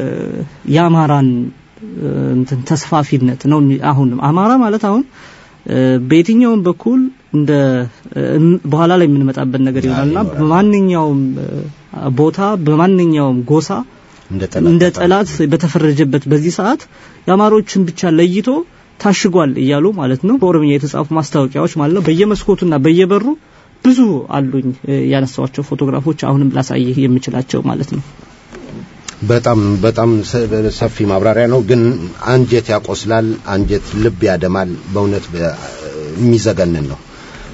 F: የአማራን እንትን ተስፋፊነት ነው። አሁን አማራ ማለት አሁን በየትኛውም በኩል እንደ በኋላ ላይ የምንመጣበት ነገር ይሆናልና በማንኛውም ቦታ በማንኛውም ጎሳ እንደ ጠላት በተፈረጀበት በዚህ ሰዓት የአማሮችን ብቻ ለይቶ ታሽጓል እያሉ ማለት ነው። በኦሮምኛ የተጻፉ ማስታወቂያዎች ማለት ነው በየመስኮቱና በየበሩ ብዙ አሉኝ ያነሳዋቸው ፎቶግራፎች አሁንም ላሳይህ የምችላቸው ማለት ነው።
E: በጣም በጣም ሰፊ ማብራሪያ ነው፣ ግን አንጀት ያቆስላል፣ አንጀት ልብ ያደማል። በእውነት የሚዘገንን ነው።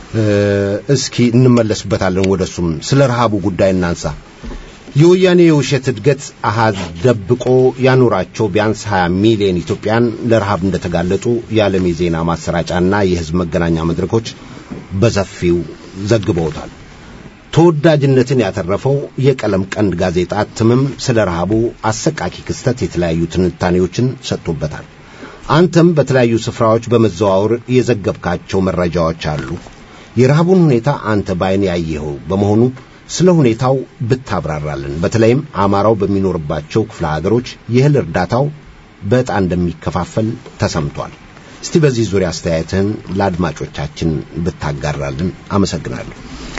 E: እስኪ እንመለስበታለን ወደሱም። ስለ ረሃቡ ጉዳይ እናንሳ። የወያኔ የውሸት እድገት አሃዝ ደብቆ ያኖራቸው ቢያንስ 20 ሚሊዮን ኢትዮጵያን ለረሃብ እንደተጋለጡ የዓለም የዜና ማሰራጫና የሕዝብ መገናኛ መድረኮች በሰፊው ዘግበውታል። ተወዳጅነትን ያተረፈው የቀለም ቀንድ ጋዜጣ እትምም ስለ ረሃቡ አሰቃቂ ክስተት የተለያዩ ትንታኔዎችን ሰጥቶበታል። አንተም በተለያዩ ስፍራዎች በመዘዋወር የዘገብካቸው መረጃዎች አሉ። የረሃቡን ሁኔታ አንተ ባይን ያየኸው በመሆኑ ስለ ሁኔታው ብታብራራልን። በተለይም አማራው በሚኖርባቸው ክፍለ ሀገሮች የእህል እርዳታው በዕጣ እንደሚከፋፈል ተሰምቷል። እስቲ በዚህ ዙሪያ አስተያየትህን ለአድማጮቻችን ብታጋራልን አመሰግናለሁ።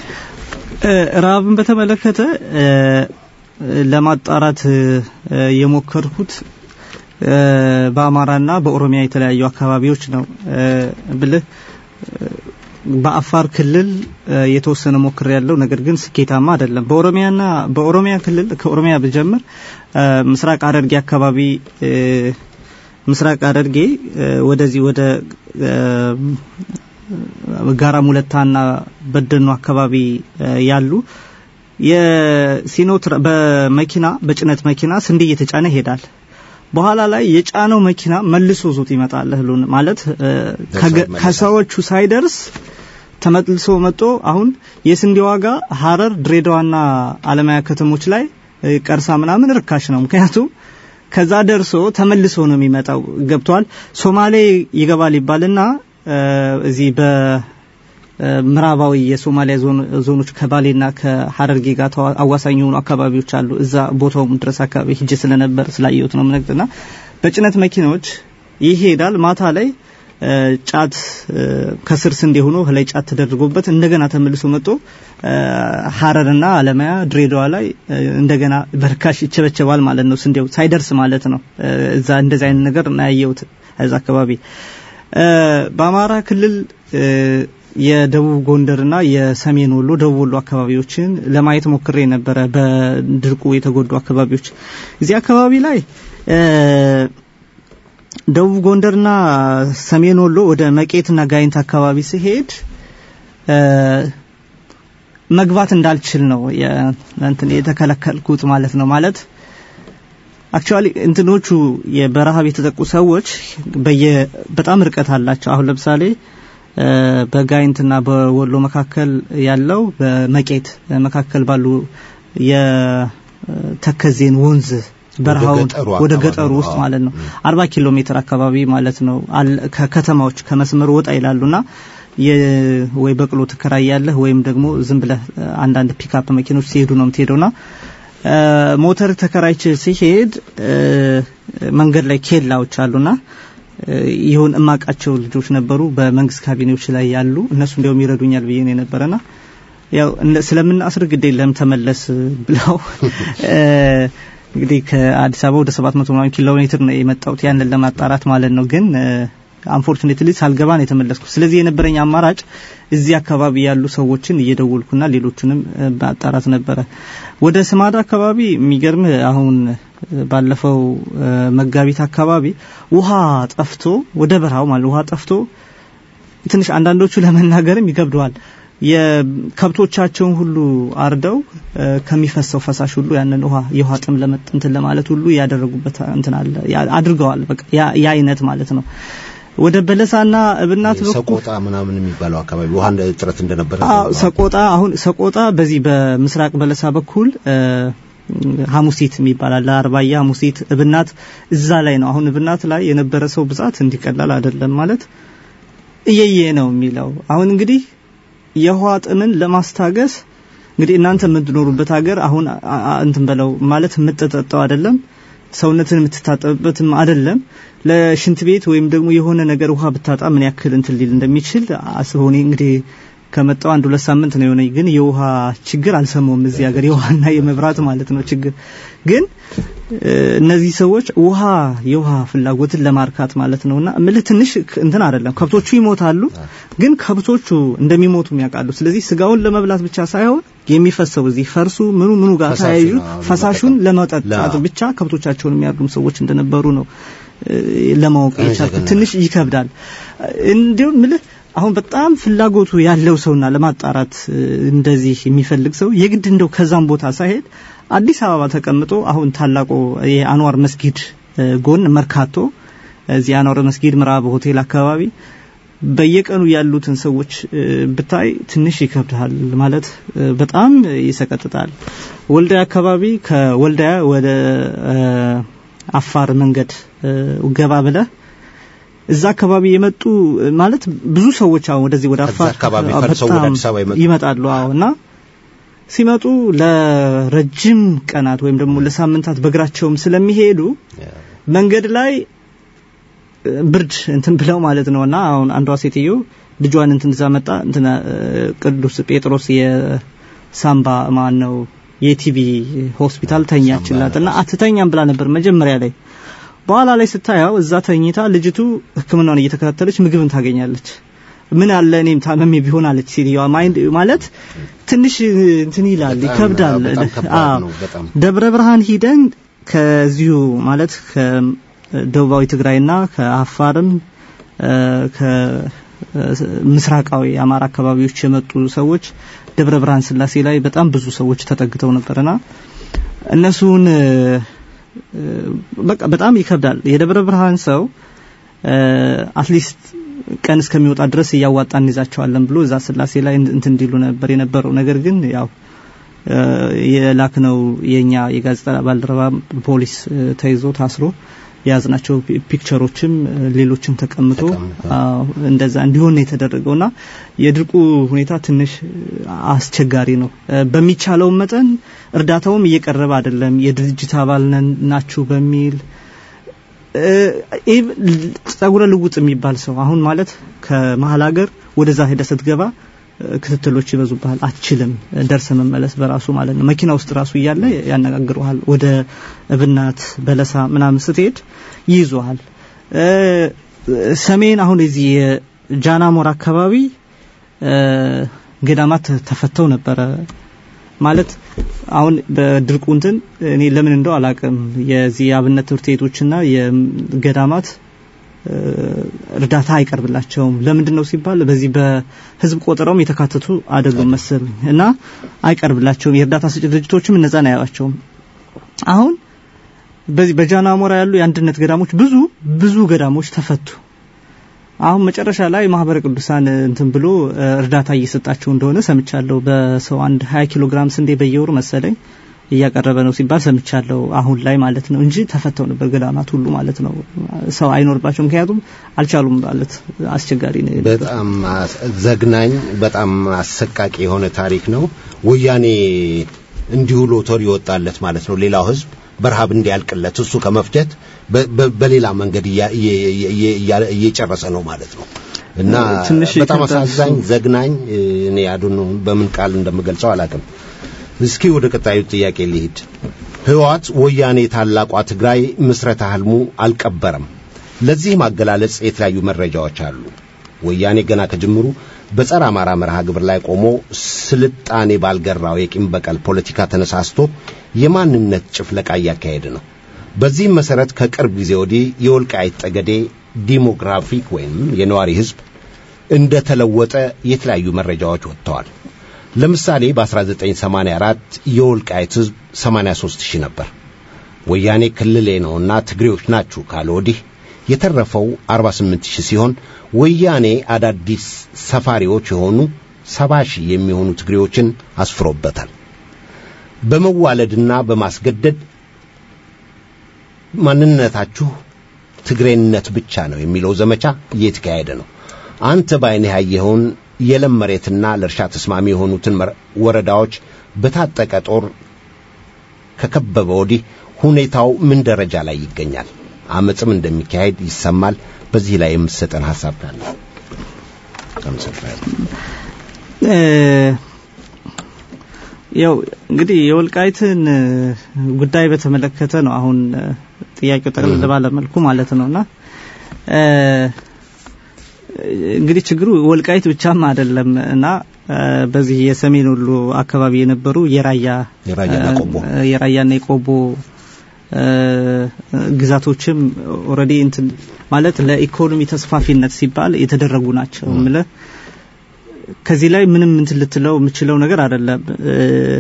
F: ረሃብን በተመለከተ ለማጣራት የሞከርኩት በአማራና በኦሮሚያ የተለያዩ አካባቢዎች ነው ብልህ በአፋር ክልል የተወሰነ ሞክር ያለው ነገር ግን ስኬታማ አይደለም። በኦሮሚያና በኦሮሚያ ክልል ከኦሮሚያ ብጀምር ምስራቅ ሐረርጌ አካባቢ ምስራቅ ሐረርጌ ወደዚህ ወደ ጋራ ሙለታና በደኑ አካባቢ ያሉ የሲኖ በመኪና በጭነት መኪና ስንዴ እየተጫነ ይሄዳል። በኋላ ላይ የጫነው መኪና መልሶ ዞት ይመጣል። እህሉን ማለት ከሰዎቹ ሳይደርስ ተመልሶ መጥቶ አሁን የስንዴ ዋጋ ሀረር፣ ድሬዳዋና አለማያ ከተሞች ላይ ቀርሳ ምናምን ርካሽ ነው። ምክንያቱም ከዛ ደርሶ ተመልሶ ነው የሚመጣው። ገብቷል። ሶማሌ ይገባል ይባልና እዚህ በምዕራባዊ የሶማሊያ ዞኖች ከባሌና ከሀረርጌ ጋር አዋሳኝ የሆኑ አካባቢዎች አሉ። እዛ ቦታውም ድረስ አካባቢ ሂጅ ስለነበር ስላየሁት ነው ምነግርና በጭነት መኪናዎች ይሄዳል። ማታ ላይ ጫት ከስር ስንዴ ሆኖ ላይ ጫት ተደርጎበት እንደገና ተመልሶ መጥቶ ሀረርና አለማያ ድሬዳዋ ላይ እንደገና በርካሽ ይቸበቸባል ማለት ነው። ስንዴው ሳይደርስ ማለት ነው። እዛ እንደዚህ አይነት ነገር እናያየሁት እዛ አካባቢ በአማራ ክልል የደቡብ ጎንደርና የሰሜን ወሎ ደቡብ ወሎ አካባቢዎችን ለማየት ሞክሬ ነበረ። በድርቁ የተጎዱ አካባቢዎች እዚህ አካባቢ ላይ ደቡብ ጎንደርና ሰሜን ወሎ ወደ መቄትና ጋይንት አካባቢ ሲሄድ መግባት እንዳልችል ነው እንትን የተከለከልኩት ማለት ነው ማለት አክቹአሊ እንትኖቹ በረሃብ የተጠቁ ሰዎች በየ በጣም ርቀት አላቸው። አሁን ለምሳሌ በጋይንትና በወሎ መካከል ያለው በመቄት መካከል ባሉ የተከዜን ወንዝ በረሃውን ወደ ገጠሩ ውስጥ ማለት ነው አርባ ኪሎ ሜትር አካባቢ ማለት ነው ከከተማዎች ከመስመሩ ወጣ ይላሉና ወይ በቅሎ ትከራያለህ ወይም ደግሞ ዝም ብለህ አንዳንድ ፒክአፕ መኪኖች ሲሄዱ ነው የምትሄደውና ሞተር ተከራይች ሲሄድ መንገድ ላይ ኬላዎች አሉና ይሁን እማቃቸው ልጆች ነበሩ በመንግስት ካቢኔዎች ላይ ያሉ እነሱ እንዲያውም ይረዱኛል ብዬ ነው የነበረና ያው ስለምናስር ግድ የለም ተመለስ ብለው እንግዲህ ከአዲስ አበባ ወደ 700 ምናምን ኪሎ ሜትር ነው የመጣሁት ያንን ለማጣራት ማለት ነው ግን አንፎርቹኔትሊ ሳልገባ ነው የተመለስኩት ስለዚህ የነበረኝ አማራጭ እዚህ አካባቢ ያሉ ሰዎችን እየደወልኩና ሌሎቹንም ማጣራት ነበረ ወደ ስማዳ አካባቢ የሚገርም አሁን ባለፈው መጋቢት አካባቢ ውሃ ጠፍቶ ወደ በረሃው ማለት ውሃ ጠፍቶ ትንሽ አንዳንዶቹ ለመናገርም ይገብደዋል የከብቶቻቸውን ሁሉ አርደው ከሚፈሰው ፈሳሽ ሁሉ ያንን ውሃ የውሃ ጥም ለመጥንትን ለማለት ሁሉ ያደረጉበት እንትን አለ አድርገዋል በቃ ያ አይነት ማለት ነው ወደ በለሳና እብናት በኩል
E: ሰቆጣ ምናምን የሚባለው አካባቢ ውሃ እጥረት እንደነበረ
F: ሰቆጣ አሁን ሰቆጣ በዚህ በምስራቅ በለሳ በኩል ሐሙሲት የሚባል አለ አርባያ ሐሙሲት እብናት እዛ ላይ ነው አሁን እብናት ላይ የነበረ ሰው ብዛት እንዲቀላል አይደለም ማለት እየየ ነው የሚለው አሁን እንግዲህ የውሃ ጥምን ለማስታገስ እንግዲህ እናንተ የምትኖሩበት ሀገር አሁን እንትን በለው ማለት የምትጠጣው አይደለም ሰውነትን የምትታጠብበትም አይደለም ለሽንት ቤት ወይም ደግሞ የሆነ ነገር ውሃ ብታጣ ምን ያክል እንትን ሊል እንደሚችል አስበው እኔ እንግዲህ ከመጣው አንድ ሁለት ሳምንት ነው የሆነኝ ግን የውሃ ችግር አልሰማውም እዚህ ሀገር የውሃና የመብራት ማለት ነው ችግር ግን እነዚህ ሰዎች ውሃ የውሃ ፍላጎትን ለማርካት ማለት ነውና ምልህ ትንሽ እንትን አይደለም ከብቶቹ ይሞታሉ ግን ከብቶቹ እንደሚሞቱ ያውቃሉ ስለዚህ ስጋውን ለመብላት ብቻ ሳይሆን የሚፈሰው እዚህ ፈርሱ ምኑ ምኑ ጋር ተያይዙ ፈሳሹን ለመጠጣት ብቻ ከብቶቻቸውን የሚያርዱም ሰዎች እንደነበሩ ነው ለማወቅ የቻልኩት ትንሽ ይከብዳል እንዲሁም ምልህ አሁን በጣም ፍላጎቱ ያለው ሰውና ለማጣራት እንደዚህ የሚፈልግ ሰው የግድ እንደው ከዛም ቦታ ሳይሄድ አዲስ አበባ ተቀምጦ አሁን ታላቁ የአንዋር መስጊድ ጎን መርካቶ እዚህ አንዋር መስጊድ ምዕራብ ሆቴል አካባቢ በየቀኑ ያሉትን ሰዎች ብታይ ትንሽ ይከብዳል ማለት በጣም ይሰቀጥጣል ወልዳያ አካባቢ ከወልዳያ ወደ አፋር መንገድ ገባ ብለህ እዛ አካባቢ የመጡ ማለት ብዙ ሰዎች አሁን ወደዚህ ወደ አፋር ይመጣሉ አዎ እና ሲመጡ ለረጅም ቀናት ወይም ደግሞ ለሳምንታት በእግራቸውም ስለሚሄዱ መንገድ ላይ ብርድ እንትን ብለው ማለት ነውና አሁን አንዷ ሴትዮ ልጇን እንትን እዛ መጣ እንትን ቅዱስ ጴጥሮስ የሳምባ ማን ነው የቲቪ ሆስፒታል ተኛችላትና አትተኛም ብላ ነበር መጀመሪያ ላይ በኋላ ላይ ስታየው እዛ ተኝታ ልጅቱ ህክምናውን እየተከታተለች ምግብን ታገኛለች ምን አለ እኔም ታመሜ ቢሆን አለች ሴትዮዋ ማይንድ ማለት ትንሽ እንትን ይላል ይከብዳል ደብረ ብርሃን ሂደን ከዚሁ ማለት ከደቡባዊ ትግራይና ከአፋርም ከምስራቃዊ አማራ አካባቢዎች የመጡ ሰዎች ደብረ ብርሃን ስላሴ ላይ በጣም ብዙ ሰዎች ተጠግተው ነበርና እነሱን በቃ በጣም ይከብዳል የደብረ ብርሃን ሰው አትሊስት ቀን እስከሚወጣ ድረስ እያዋጣ እንይዛቸዋለን ብሎ እዛ ስላሴ ላይ እንትን እንዲሉ ነበር የነበረው ነገር ግን ያው የላክነው የኛ የጋዜጣ ባልደረባ ፖሊስ ተይዞ ታስሮ የያዝናቸው ፒክቸሮችም ሌሎችም ተቀምጦ እንደዛ እንዲሆን ነው የተደረገውና የድርቁ ሁኔታ ትንሽ አስቸጋሪ ነው በሚቻለው መጠን እርዳታውም እየቀረበ አይደለም የድርጅት አባል ናችሁ በሚል ጸጉረ ልውጥ የሚባል ሰው አሁን ማለት ከመሀል ሀገር ወደዛ ሄደ ስትገባ ክትትሎች ይበዙብሃል አትችልም ደርሰ መመለስ በራሱ ማለት ነው መኪና ውስጥ ራሱ እያለ ያነጋግረዋል ወደ እብናት በለሳ ምናምን ስትሄድ ይይዙሃል ሰሜን አሁን የዚህ የጃናሞር አካባቢ ገዳማት ተፈተው ነበረ ማለት አሁን በድርቁ እንትን እኔ ለምን እንደው አላቅም የዚህ የአብነት ትምህርት ቤቶችና የገዳማት እርዳታ አይቀርብላቸውም ለምንድን ነው ሲባል በዚህ በህዝብ ቆጠራውም የተካተቱ አይደሉም መሰል እና አይቀርብላቸውም የእርዳታ ሰጪ ድርጅቶችም እነዛን አያዋቸውም አሁን በዚህ በጃናሞራ ያሉ የአንድነት ገዳሞች ብዙ ብዙ ገዳሞች ተፈቱ አሁን መጨረሻ ላይ ማህበረ ቅዱሳን እንትን ብሎ እርዳታ እየሰጣቸው እንደሆነ ሰምቻለሁ በሰው አንድ 20 ኪሎ ግራም ስንዴ በየወሩ መሰለኝ እያቀረበ ነው ሲባል ሰምቻለሁ አሁን ላይ ማለት ነው እንጂ ተፈተው ነበር ገዳማት ሁሉ ማለት ነው ሰው አይኖርባቸው ምክንያቱም አልቻሉም ማለት አስቸጋሪ ነው
E: በጣም ዘግናኝ በጣም አሰቃቂ የሆነ ታሪክ ነው ወያኔ እንዲሁ ሎተሪ ይወጣለት ማለት ነው ሌላው ህዝብ በረሃብ እንዲያልቅለት እሱ ከመፍጀት በ- በ- በሌላ መንገድ እያ- እየ- እየ- እያ- እየጨረሰ ነው ማለት ነው እና
F: ትንሽ
E: በጣም
F: ይከብዳል እሱ።
E: አሳዛኝ ዘግናኝ እ፣ እኔ ያዱን በምን ቃል እንደምገልጸው አላውቅም። እስኪ ወደ ቀጣዩ ጥያቄ ልሂድ። ህወሓት ወያኔ ታላቋ ትግራይ ምስረታ ህልሙ አልቀበረም። ለዚህ ማገላለጽ የተለያዩ መረጃዎች አሉ። ወያኔ ገና ከጅምሩ በጸረ አማራ መርሃ ግብር ላይ ቆሞ ስልጣኔ ባልገራው የቂም በቀል ፖለቲካ ተነሳስቶ የማንነት ጭፍለቃ እያካሄደ ነው። በዚህም መሰረት ከቅርብ ጊዜ ወዲህ የወልቃይት ጠገዴ ዲሞግራፊክ ወይም የነዋሪ ህዝብ እንደተለወጠ የተለያዩ መረጃዎች ወጥተዋል። ለምሳሌ በ1984 የወልቃይት ህዝብ 83 ሺህ ነበር። ወያኔ ክልሌ ነውና ትግሬዎች ናችሁ ካለ ወዲህ የተረፈው 48 ሺህ ሲሆን ወያኔ አዳዲስ ሰፋሪዎች የሆኑ 70 ሺህ የሚሆኑ ትግሬዎችን አስፍሮበታል። በመዋለድና በማስገደድ ማንነታችሁ ትግሬነት ብቻ ነው የሚለው ዘመቻ እየተካሄደ ነው። አንተ በዓይንህ ያየኸውን የለም መሬትና ለእርሻ ተስማሚ የሆኑትን መር- ወረዳዎች በታጠቀ ጦር ከከበበ ወዲህ ሁኔታው ምን ደረጃ ላይ ይገኛል? አመፅም እንደሚካሄድ ይሰማል። በዚህ ላይ የምትሰጠን ሐሳብ ካለ አመሰግናለሁ።
F: እ፣ ያው እንግዲህ የወልቃይትን እ፣ ጉዳይ በተመለከተ ነው አሁን እ፣ ጥያቄው ጠቅለል ባለ መልኩ ማለት ነውና እ፣ እንግዲህ ችግሩ ወልቃይት ብቻም አይደለም እና እ፣ በዚህ የሰሜን ወሎ አካባቢ የነበሩ የራያ
E: የራያና
F: እ፣
E: ቆቦ
F: የራያና የቆቦ እ፣ ግዛቶችም ኦልሬዲ እንትን ማለት ለኢኮኖሚ ተስፋፊነት ሲባል የተደረጉ ናቸው ምለ ከዚህ ላይ ምንም እንትን ልትለው የምችለው ነገር አይደለም። እ፣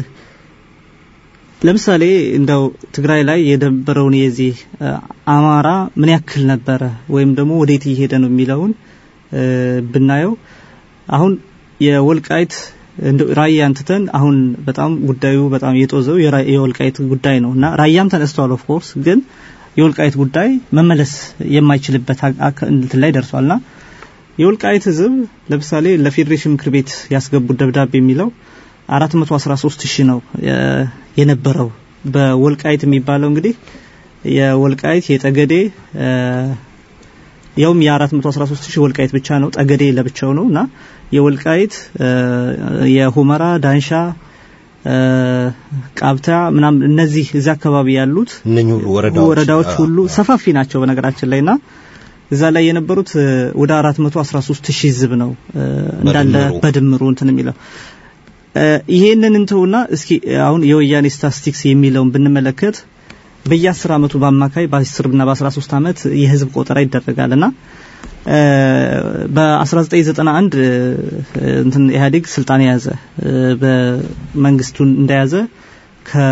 F: ለምሳሌ እንደው ትግራይ ላይ የነበረውን የዚህ እ፣ አማራ ምን ያክል ነበረ ወይም ደግሞ ወዴት እየሄደ ነው የሚለውን እ፣ ብናየው አሁን የወልቃይት እንደ ራያ አንትተን አሁን በጣም ጉዳዩ በጣም የጦዘው የራ- የወልቃይት ጉዳይ ነው እና ራያም ተነስቷል። ኦፍ ኮርስ ግን የወልቃይት ጉዳይ መመለስ የማይችልበት አቅ- አቅ- እንትን ላይ ደርሷልና የወልቃይት ህዝብ ለምሳሌ ለፌዴሬሽን ምክር ቤት ያስገቡት ደብዳቤ የሚለው 413 ሺህ ነው የ- የነበረው በወልቃይት የሚባለው እንግዲህ የወልቃይት የጠገዴ እ፣ ያውም የ413 ሺህ ወልቃይት ብቻ ነው ጠገዴ ለብቻው ነው እና የወልቃይት እ፣ የሁመራ ዳንሻ እ፣ ቃብታ ምናምን እነዚህ እዚህ አካባቢ ያሉት
E: እነኚህ ሁሉ ወረዳዎች
F: ወረዳዎች
E: አ-
F: ሁሉ
E: አ-
F: ሰፋፊ ናቸው በነገራችን ላይና እዛ ላይ የነበሩት እ፣ ወደ 413 ሺህ ህዝብ ነው እ፣ እንዳለ
E: በድምሩ።
F: በድምሩ እንትን የሚለው እ፣ ይሄንን እንተውና እስኪ አሁን የወያኔ ስታቲስቲክስ የሚለውን ብንመለከት በየ10 አመቱ በአማካይ በ10 እና በ13 አመት የህዝብ ቆጠራ ይደረጋልና እ፣ በ1991 እ፣ እንትን ኢህአዴግ ስልጣን የያዘ እ፣ በመንግስቱን እንደያዘ ከ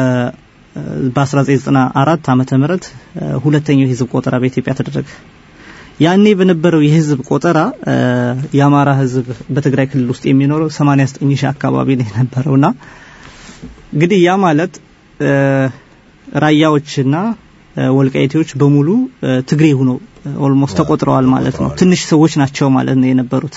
F: በ1994 ዓመተ ምህረት እ፣ ሁለተኛው የህዝብ ቆጠራ በኢትዮጵያ ተደረገ። ያኔ በነበረው የህዝብ ቆጠራ እ፣ የአማራ ህዝብ በትግራይ ክልል ውስጥ የሚኖረው 89 ሺህ አካባቢ ነው የነበረውና እንግዲህ ያ ማለት እ፣ ራያዎችና እ፣ ወልቃይቴዎች በሙሉ እ፣ ትግሬ ሆነው ኦልሞስት ተቆጥረዋል ማለት ነው። ትንሽ ሰዎች ናቸው ማለት ነው የነበሩት።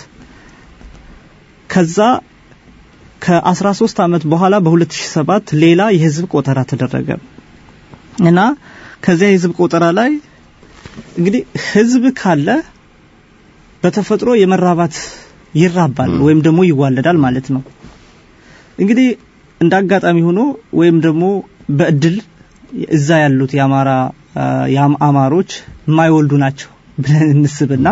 F: ከዛ ከ13 አመት በኋላ በ2007 ሌላ የህዝብ ቆጠራ ተደረገ እና ከዚያ የህዝብ ቆጠራ ላይ እንግዲህ ህዝብ ካለ በተፈጥሮ የመራባት ይራባል ወይም ደግሞ ይዋለዳል ማለት ነው። እንግዲህ እንደ አጋጣሚ ሆኖ ወይም ደግሞ በእድል እዛ ያሉት የአማራ አ፣ የአም- አማሮች የማይወልዱ ናቸው ብለን እንስብና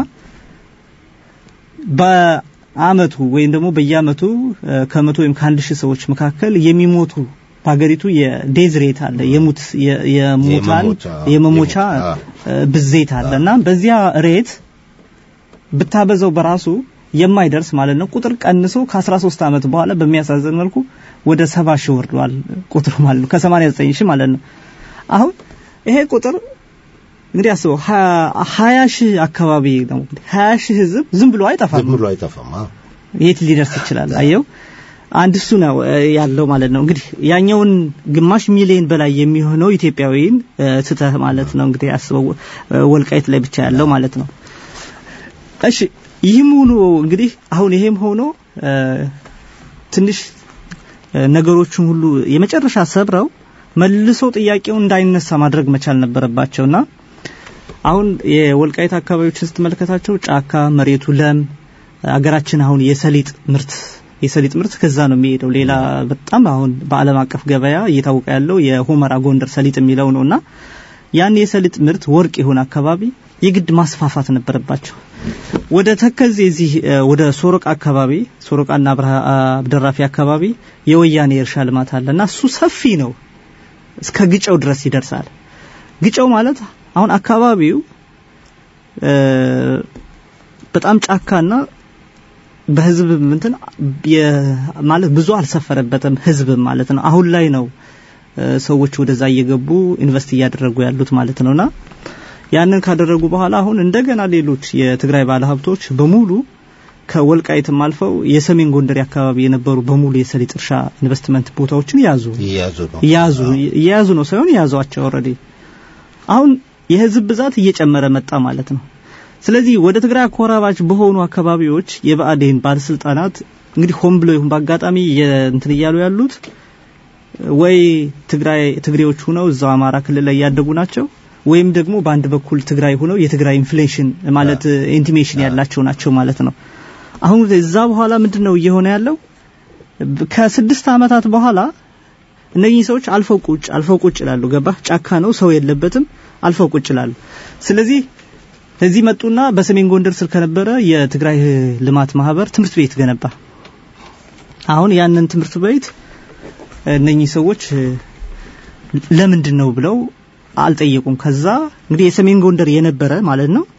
F: በአመቱ ወይም ደግሞ በየአመቱ አ፣ ከመቶ ወይም ከአንድ ሺህ ሰዎች መካከል የሚሞቱ በሀገሪቱ የዴዝ ሬት አለ የሙት የ- የሙታን
E: የመሞቻ-
F: የመሞቻ
E: የሞ-
F: አ፣ ብዜት አለ እና በዚያ ሬት ብታበዛው በራሱ የማይደርስ ማለት ነው ቁጥር ቀንሶ ከ13 ዓመት በኋላ በሚያሳዝን መልኩ ወደ 70 ሺህ ወርዷል ቁጥሩ ማለት ነው ከ89 ሺህ ማለት ነው አሁን ይሄ ቁጥር እንግዲህ አስበው 20 ሺህ አካባቢ ነው እንግዲህ 20 ሺህ ህዝብ ዝም ብሎ አይጠፋም
E: ዝም ብሎ አይጠፋም። አ።
F: የት ሊደርስ ይችላል አየው አንድ እሱ ነው እ፣ ያለው ማለት ነው እንግዲህ ያኛውን ግማሽ ሚሊዮን በላይ የሚሆነው ኢትዮጵያዊን እ፣ ትተህ ማለት ነው እንግዲህ አስበው እ፣ ወልቃይት ላይ ብቻ ያለው ማለት ነው እሺ ይህም ሆኖ እንግዲህ አሁን ይሄም ሆኖ እ፣ ትንሽ እ፣ ነገሮችን ሁሉ የመጨረሻ ሰብረው መልሶ ጥያቄው እንዳይነሳ ማድረግ መቻል ነበረባቸውና አሁን የወልቃይት አካባቢዎችን ስትመለከታቸው ጫካ፣ መሬቱ ለም፣ አገራችን አሁን የሰሊጥ ምርት የሰሊጥ ምርት ከዛ ነው የሚሄደው። ሌላ በጣም አሁን በዓለም አቀፍ ገበያ እየታወቀ ያለው የሁመራ ጎንደር ሰሊጥ የሚለው ነውና ያን የሰሊጥ ምርት ወርቅ የሆነ አካባቢ የግድ ማስፋፋት ነበረባቸው። ወደ ተከዜ እዚህ ወደ ሶሮቃ አካባቢ ሶሮቃና አብደራፊ አካባቢ የወያኔ የእርሻ ልማት አለና እሱ ሰፊ ነው፣ እስከ ግጨው ድረስ ይደርሳል። ግጨው ማለት አሁን አካባቢው በጣም ጫካና በህዝብ እንትን ማለት ብዙ አልሰፈረበትም ህዝብ ማለት ነው። አሁን ላይ ነው ሰዎች ወደዛ እየገቡ ኢንቨስት እያደረጉ ያሉት ማለት ነውና ያንን ካደረጉ በኋላ አሁን እንደገና ሌሎች የትግራይ ባለሀብቶች በሙሉ ከወልቃይትም አልፈው የሰሜን ጎንደር አካባቢ የነበሩ በሙሉ የሰሊጥ እርሻ ኢንቨስትመንት ቦታዎችን ያዙ ያዙ እየያዙ ነው ሳይሆን ያዟቸው ኦልሬዲ አሁን የህዝብ ብዛት እየጨመረ መጣ ማለት ነው። ስለዚህ ወደ ትግራይ አኮራባች በሆኑ አካባቢዎች የብአዴን ባለስልጣናት እንግዲህ ሆን ብሎ ይሁን በአጋጣሚ እንትን እያሉ ያሉት ወይ ትግራይ ትግሬዎች ሁነው እዛው አማራ ክልል ላይ ያደጉ ናቸው ወይም ደግሞ በአንድ በኩል ትግራይ ሁነው የትግራይ ኢንፍሌሽን ማለት ኢንቲሜሽን ያላቸው ናቸው ማለት ነው። አሁን እዛ በኋላ ምንድነው እየሆነ ያለው? ከስድስት ዓመታት በኋላ እነኚህ ሰዎች አልፈው ቁጭ አልፈው ቁጭ ይላሉ። ገባ ጫካ ነው፣ ሰው የለበትም። አልፈው ቁጭ ይላሉ። ስለዚህ እዚህ መጡና በሰሜን ጎንደር ስር ከነበረ የትግራይ ልማት ማህበር ትምህርት ቤት ገነባ። አሁን ያንን ትምህርት ቤት እነኚህ ሰዎች ለምንድን ነው ብለው አልጠየቁም። ከዛ እንግዲህ የሰሜን ጎንደር የነበረ ማለት ነው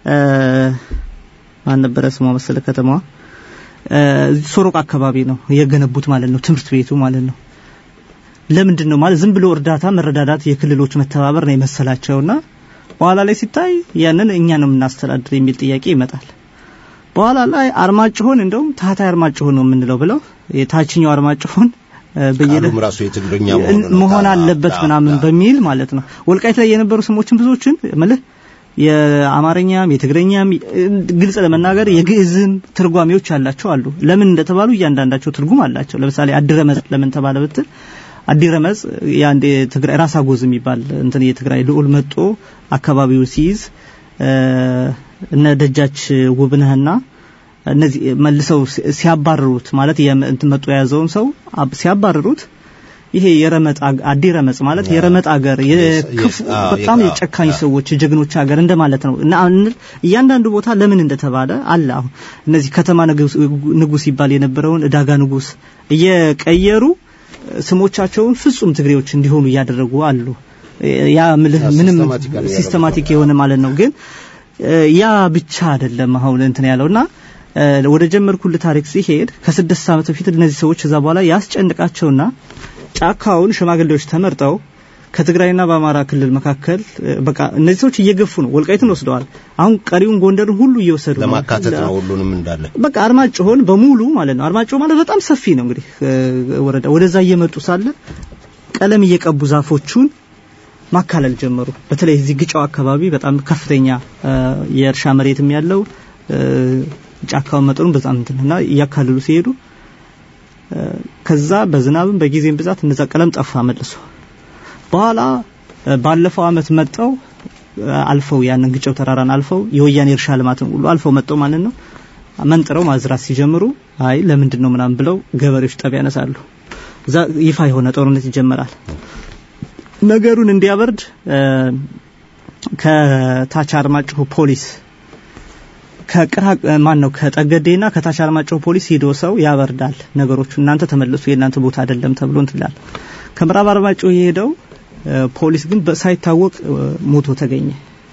F: ማን ነበረ ስሟ መሰለ ከተማዋ ሶሮቅ አካባቢ ነው የገነቡት ማለት ነው ትምህርት ቤቱ ማለት ነው። ለምንድን ነው ማለት ዝም ብሎ እርዳታ መረዳዳት የክልሎች መተባበር ነው የመሰላቸውና በኋላ ላይ ሲታይ ያንን እኛ ነው የምናስተዳድር የሚል ጥያቄ ይመጣል። በኋላ ላይ አርማጭሆን እንደውም ታህታይ አርማጭሆን ነው የምንለው ብለው የታችኛው አርማጭሆን
E: ቃሉም ራሱ የትግርኛ
F: መሆን አለበት ምናምን በሚል ማለት ነው። ወልቃይት ላይ የነበሩ ስሞችን ብዙዎችን ማለት የአማርኛም የትግረኛም ግልጽ ለመናገር የግዕዝም ትርጓሜዎች ያላቸው አሉ። ለምን እንደተባሉ እያንዳንዳቸው ትርጉም አላቸው። ለምሳሌ አድረመጽ ለምን ተባለ ብትል አዲረመጽ የአንድ የትግራይ ራስ አጎዝ የሚባል እንትን የትግራይ ልዑል መጦ አካባቢው ሲይዝ እነ ደጃች ውብነህና እነዚህ መልሰው ሲያባርሩት ማለት እንትን መጦ የያዘውን ሰው ሲያባርሩት ይሄ የረመጥ አዲ ረመጽ ማለት የረመጥ አገር የክፉ በጣም የጨካኝ ሰዎች የጀግኖች ሀገር እንደማለት ነው እና እያንዳንዱ ቦታ ለምን እንደተባለ አለ። አሁን እነዚህ ከተማ ንጉስ ይባል የነበረውን እዳጋ ንጉስ እየቀየሩ ስሞቻቸውን ፍጹም ትግሬዎች እንዲሆኑ እያደረጉ አሉ። ያ ምንም ሲስተማቲክ የሆነ ማለት ነው። ግን ያ ብቻ አይደለም አሁን እንትን ያለውና ወደ ጀመርኩል ታሪክ ሲሄድ ከስድስት ዓመት በፊት እነዚህ ሰዎች እዛ በኋላ ያስጨንቃቸውና ጫካውን ሽማግሌዎች ተመርጠው ከትግራይና በአማራ ክልል መካከል በቃ እነዚህ ሰዎች እየገፉ ነው። ወልቃይትን ወስደዋል። አሁን ቀሪውን ጎንደርን ሁሉ እየወሰዱ ነው።
E: ለማካተት ነው ሁሉንም እንዳለ
F: በቃ አርማጭሆን በሙሉ ማለት ነው። አርማጭሆ ማለት በጣም ሰፊ ነው። እንግዲህ ወረዳ ወደዛ እየመጡ ሳለ ቀለም እየቀቡ ዛፎቹን ማካለል ጀመሩ። በተለይ እዚህ ግጫው አካባቢ በጣም ከፍተኛ የእርሻ መሬትም ያለው ጫካውን መጠኑን በጣም እንትንና እያካለሉ ሲሄዱ ከዛ በዝናብም በጊዜም ብዛት እነዛ ቀለም ጠፋ መልሶ በኋላ ባለፈው አመት መጠው አልፈው ያንን ግጨው ተራራን አልፈው የወያኔ እርሻ ልማትን ሁሉ አልፈው መጠው ማለት ነው መንጥረው ማዝራት ሲጀምሩ አይ ለምንድን ነው ምናምን ብለው ገበሬዎች ጠብ ያነሳሉ። እዛ ይፋ የሆነ ጦርነት ይጀመራል። ነገሩን እንዲያበርድ ከታች አርማጭሆ ፖሊስ ከቅራ ማን ነው ከጠገዴና ከታች አርማጭሆ ፖሊስ ሂዶ ሰው ያበርዳል ነገሮቹ እናንተ ተመለሱ የእናንተ ቦታ አይደለም ተብሎ እንትን ይላል። ከምዕራብ አርማጭሆ የሄደው ፖሊስ ግን ሳይታወቅ ሞቶ ተገኘ።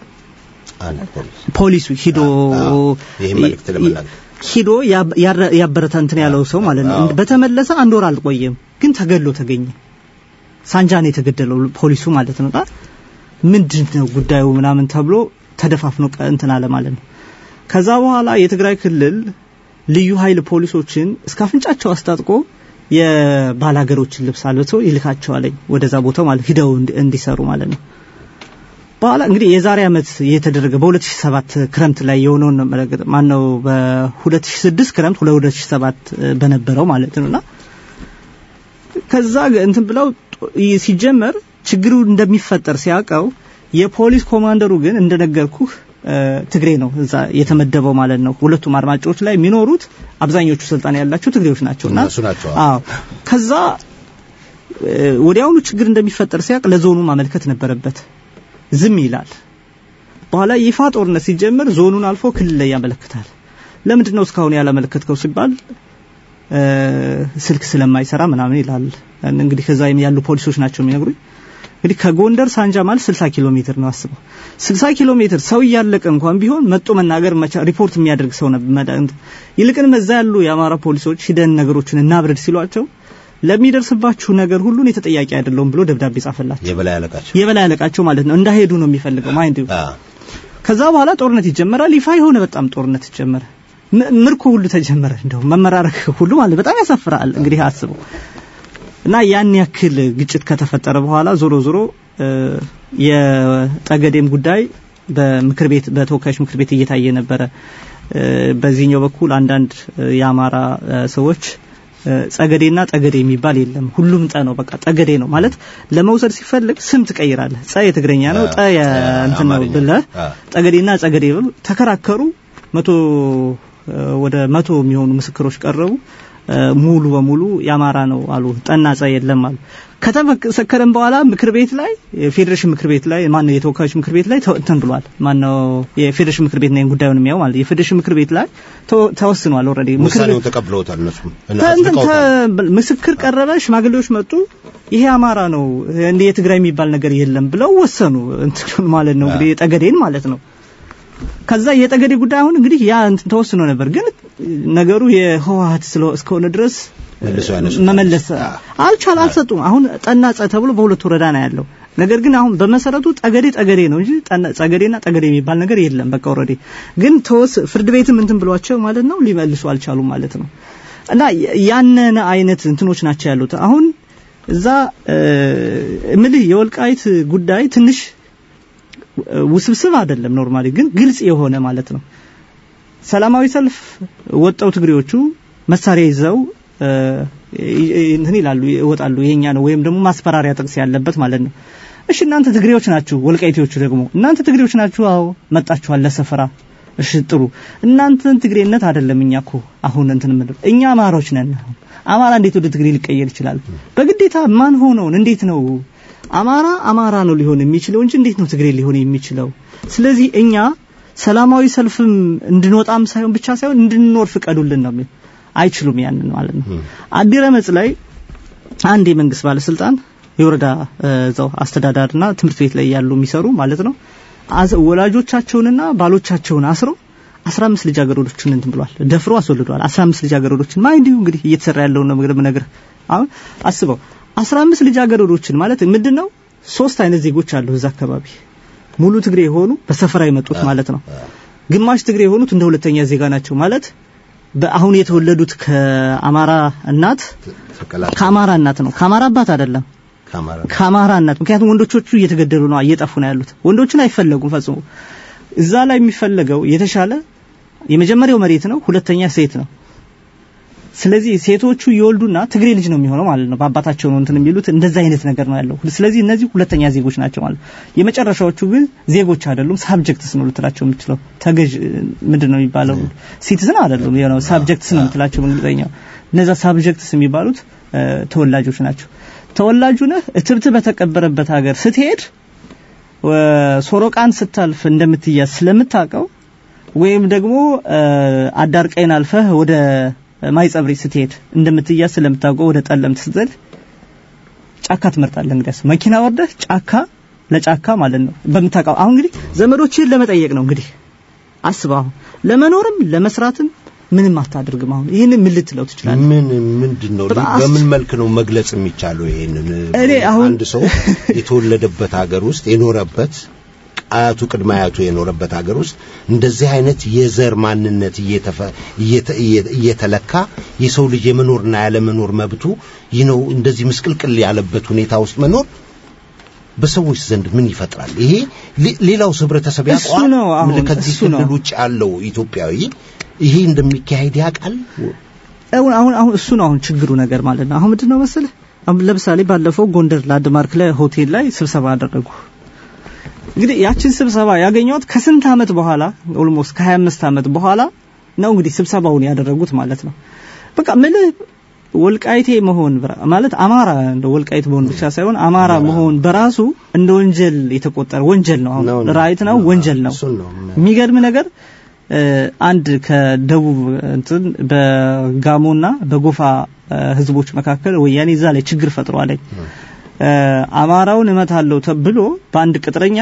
F: ፖሊሱ ሂዶ ሂዶ ያበረታ እንትን ያለው ሰው ማለት ነው። በተመለሰ አንድ ወር አልቆየም፣ ግን ተገሎ ተገኘ። ሳንጃን የተገደለው ፖሊሱ ማለት ነው። ምንድን ነው ጉዳዩ ምናምን ተብሎ ተደፋፍኖ እንትን አለ ማለት ነው። ከዛ በኋላ የትግራይ ክልል ልዩ ኃይል ፖሊሶችን እስከ አፍንጫቸው አስታጥቆ የባላገሮችን ልብስ አልብሶ ይልካቸዋለኝ ወደዛ ቦታው ማለት ሂደው እንዲሰሩ ማለት ነው። በኋላ እንግዲህ የዛሬ አመት የተደረገ በ2007 ክረምት ላይ የሆነውን ማን ነው በ2006 ክረምት 2007 በነበረው ማለት ነውና ከዛ እንትን ብለው ይ- ሲጀመር ችግሩ እንደሚፈጠር ሲያውቀው የፖሊስ ኮማንደሩ ግን እንደነገርኩህ እ፣ ትግሬ ነው እዛ የተመደበው ማለት ነው። ሁለቱም አድማጮች ላይ የሚኖሩት አብዛኞቹ ስልጣን ያላቸው ትግሬዎች ናቸውና
E: እነሱ ናቸው።
F: አዎ ከዛ እ፣ ወዲያውኑ ችግር እንደሚፈጠር ሲያውቅ ለዞኑ ማመልከት ነበረበት። ዝም ይላል። በኋላ ይፋ ጦርነት ሲጀመር ዞኑን አልፎ ክልል ላይ ያመለክታል። ለምንድን ነው እስካሁን ያላመለከትከው ሲባል እ፣ ስልክ ስለማይሰራ ምናምን ይላል። እንግዲህ ከዛ ያሉ ፖሊሶች ናቸው የሚነግሩኝ። እንግዲህ ከጎንደር ሳንጃ ማለት 60 ኪሎ ሜትር ነው አስበው። 60 ኪሎ ሜትር ሰው እያለቀ እንኳን ቢሆን መጦ መናገር መቻ- ሪፖርት የሚያደርግ ሰው ነበር። ይልቅንም እዛ ያሉ የአማራ ፖሊሶች ሂደን ነገሮችን እናብረድ ሲሏቸው ለሚደርስባችሁ ነገር ሁሉ እኔ ተጠያቂ አይደለሁም ብሎ ደብዳቤ ጻፈላቸው።
E: የበላይ አለቃቸው
F: የበላይ አለቃቸው ማለት ነው። እንዳሄዱ ነው የሚፈልገው ማይንድ
E: አ
F: ከዛ በኋላ ጦርነት ይጀመራል። ይፋ የሆነ በጣም ጦርነት ይጀመረ። ም- ምርኮ ሁሉ ተጀመረ። እንደው መመራረክ ሁሉ ማለት በጣም ያሳፍራል። እንግዲህ አስበው እና ያን ያክል ግጭት ከተፈጠረ በኋላ ዞሮ ዞሮ እ፣ የጠገዴም ጉዳይ በምክር ቤት በተወካዮች ምክር ቤት እየታየ ነበረ። እ፣ በዚህኛው በኩል አንዳንድ እ፣ የአማራ እ፣ ሰዎች እ፣ ጸገዴና ጠገዴ የሚባል የለም ሁሉም ጠ ነው በቃ ጠገዴ ነው ማለት ለመውሰድ ሲፈልግ ስም ትቀይራለህ ጸ የትግረኛ ነው ጠ የእንትን ነው
E: አማርኛ።
F: ብለህ
E: አ
F: ጠገዴና ጸገዴ ብሎ ተከራከሩ መቶ እ፣ ወደ መቶ የሚሆኑ ምስክሮች ቀረቡ እ፣ ሙሉ በሙሉ የአማራ ነው አሉ ጠና ጸ የለም አሉ ከተመሰከረም በኋላ ምክር ቤት ላይ የፌዴሬሽን ምክር ቤት ላይ ማነው የተወካዮች ምክር ቤት ላይ ተው- እንትን ብሏል ማነው የፌዴሬሽን ምክር ቤት ነው ይሄን ጉዳዩን የሚያው ማለት የፌዴሬሽን ምክር ቤት ላይ ተወ- ተወስኗል ኦልሬዲ ምክር ቤት
E: ውሳኔውን ተቀብለውታል እነሱም እና
F: ተ- እንትን
E: አጽድቀውታል።
F: ተ- ምስክር ቀረበ፣ ሽማግሌዎች መጡ። ይሄ አማራ ነው እንደ የትግራይ የሚባል ነገር የለም ብለው ወሰኑ። እንትኑን ማለት ነው እንግዲህ የጠገዴን ማለት ነው። ከዛ የጠገዴ ጉዳይ አሁን እንግዲህ ያ እንትን ተወስኖ ነበር፣ ግን ነገሩ የህወሀት ስለ- እስከሆነ ድረስ
E: መልሰው ያነሱታል።
F: መመለስ አልቻል አልሰጡም። አሁን ጠና ጸ ተብሎ በሁለት ወረዳ ነው ያለው። ነገር ግን አሁን በመሰረቱ ጠገዴ ጠገዴ ነው እንጂ ጠና- ጸገዴና ጠገዴ የሚባል ነገር የለም። በቃ ኦልሬዲ ግን ተወስ ፍርድ ቤትም እንትን ብሏቸው ማለት ነው ሊመልሱ አልቻሉም ማለት ነው። እና ያንን አይነት እንትኖች ናቸው ያሉት። አሁን እዛ እ፣ እምልህ የወልቃይት ጉዳይ ትንሽ እ፣ ውስብስብ አይደለም ኖርማሊ፣ ግን ግልጽ የሆነ ማለት ነው። ሰላማዊ ሰልፍ ወጣው ትግሬዎቹ መሳሪያ ይዘው እ፣ ይ- ይ- እንትን ይላሉ ይወጣሉ። ይሄኛ ነው ወይም ደግሞ ማስፈራሪያ ጥቅስ ያለበት ማለት ነው። እሺ እናንተ ትግሬዎች ናችሁ፣ ወልቃይቴዎቹ ደግሞ እናንተ ትግሬዎች ናችሁ። አዎ መጣችኋል ለሰፈራ። እሺ ጥሩ። እናንተን ትግሬነት አይደለም እኛ እኮ አሁን እንትን ምን እኛ አማራዎች ነን። አሁን አማራ እንዴት ወደ ትግሬ ሊቀየር ይችላል? በግዴታ ማን ሆነውን እንዴት ነው አማራ አማራ ነው ሊሆን የሚችለው እንጂ እንዴት ነው ትግሬ ሊሆን የሚችለው? ስለዚህ እኛ ሰላማዊ ሰልፍም እንድንወጣም ሳይሆን ብቻ ሳይሆን እንድንኖር ፍቀዱልን ነው የሚል አይችሉም። ያንን ማለት ነው። አዲረመጽ ላይ አንድ የመንግስት ባለስልጣን የወረዳ እ፣ እዛው አስተዳዳሪና ትምህርት ቤት ላይ ያሉ የሚሰሩ ማለት ነው አዝ- ወላጆቻቸውንና ባሎቻቸውን አስረው 15 ልጃገረዶችን እንትን ብሏል፣ ደፍሮ አስወልዷል። 15 ልጃገረዶችን ማ እንዲሁ እንግዲህ እየተሰራ ያለውን ነው ምግብ ነገር አሁን አስበው 15 ልጃገረዶችን ማለት ምንድነው? ሶስት አይነት ዜጎች አሉ እዛ አካባቢ ሙሉ ትግሬ የሆኑ በሰፈራ የመጡት ማለት ነው። ግማሽ ትግሬ የሆኑት እንደ ሁለተኛ ዜጋ ናቸው ማለት በአሁን የተወለዱት ከአማራ እናት
E: ተቀላቀሉ
F: ከአማራ እናት ነው፣ ከአማራ አባት አይደለም።
E: ከአማራ
F: ከአማራ እናት ምክንያቱም ወንዶቹ እየተገደሉ ነው እየጠፉ ነው ያሉት ወንዶችን አይፈለጉም ፈጽሞ እዛ ላይ የሚፈለገው የተሻለ የመጀመሪያው መሬት ነው ሁለተኛ ሴት ነው ስለዚህ ሴቶቹ ይወልዱና ትግሬ ልጅ ነው የሚሆነው ማለት ነው በአባታቸው ነው እንትን የሚሉት እንደዛ አይነት ነገር ነው ያለው ስለዚህ እነዚህ ሁለተኛ ዜጎች ናቸው ማለት ነው የመጨረሻዎቹ ግን ዜጎች አይደሉም ሳብጀክትስ ነው ልትላቸው የምትችለው ተገዥ ምንድን ነው የሚባለው ሲቲዝን አይደሉም ነው ሳብጀክትስ ነው የምትላቸው በእንግሊዝኛው እነዛ ሳብጀክትስ የሚባሉት እ፣ ተወላጆች ናቸው ተወላጁ ነህ እትብት በተቀበረበት ሀገር ስትሄድ እ፣ ሶሮቃን ስታልፍ እንደምትያዝ ስለምታውቀው ወይም ደግሞ እ፣ አዳርቀይን አልፈህ ወደ ማይጸብሪ ስትሄድ እንደምትያዝ ስለምታውቀው ወደ ጠለምት ስትዘል ጫካ ትመርጣለህ። እንግዲያስ መኪና ወርደህ ጫካ ለጫካ ማለት ነው በምታውቀው። አሁን እንግዲህ ዘመዶችህን ለመጠየቅ ነው እንግዲህ አስበው። አሁን ለመኖርም ለመስራትም ምንም አታደርግም። አሁን ይህን ምን ልትለው ትችላለህ?
E: ምን ምንድን ነው
F: በጣም
E: በምን መልክ ነው መግለጽ የሚቻለው? ይሄንን
F: እኔ አሁን-
E: አንድ ሰው የተወለደበት ሀገር ውስጥ የኖረበት አያቱ ቅድመ አያቱ የኖረበት ሀገር ውስጥ እንደዚህ አይነት የዘር ማንነት እየተፈ- እየተ- እየ- እየተለካ የሰው ልጅ የመኖርና ያለመኖር መብቱ ይህ ነው እንደዚህ ምስቅልቅል ያለበት ሁኔታ ውስጥ መኖር በሰዎች ዘንድ ምን ይፈጥራል? ይሄ ሌ- ሌላው ህብረተሰብ
F: እሱ
E: ያውቀዋል።
F: ነው አሁን፣
E: ምን ከዚህ
F: እሱ ነው።
E: ክልል ውጭ ያለው ኢትዮጵያዊ ይሄ እንደሚካሄድ ያውቃል።
F: አሁን አሁን አሁን እሱ ነው አሁን ችግሩ ነገር ማለት ነው። አሁን ምንድነው መሰለህ ለምሳሌ ባለፈው ጎንደር ላንድማርክ ላይ ሆቴል ላይ ስብሰባ አደረጉ። እንግዲህ ያችን ስብሰባ ያገኘዋት ከስንት ዓመት በኋላ ኦልሞስት ከ25 ዓመት በኋላ ነው እንግዲህ ስብሰባውን ያደረጉት ማለት ነው። በቃ ምልህ ወልቃይቴ መሆን ማለት አማራ እንደ ወልቃይት መሆን ብቻ ሳይሆን አማራ መሆን በራሱ እንደ ወንጀል የተቆጠረ ወንጀል ነው። አሁን ራይት ነው፣ ወንጀል ነው። የሚገርም ነገር አንድ ከደቡብ እንትን በጋሞና በጎፋ ህዝቦች መካከል ወያኔ እዛ ላይ ችግር ፈጥሯል። አማራውን እመታለሁ ተብሎ በአንድ ቅጥረኛ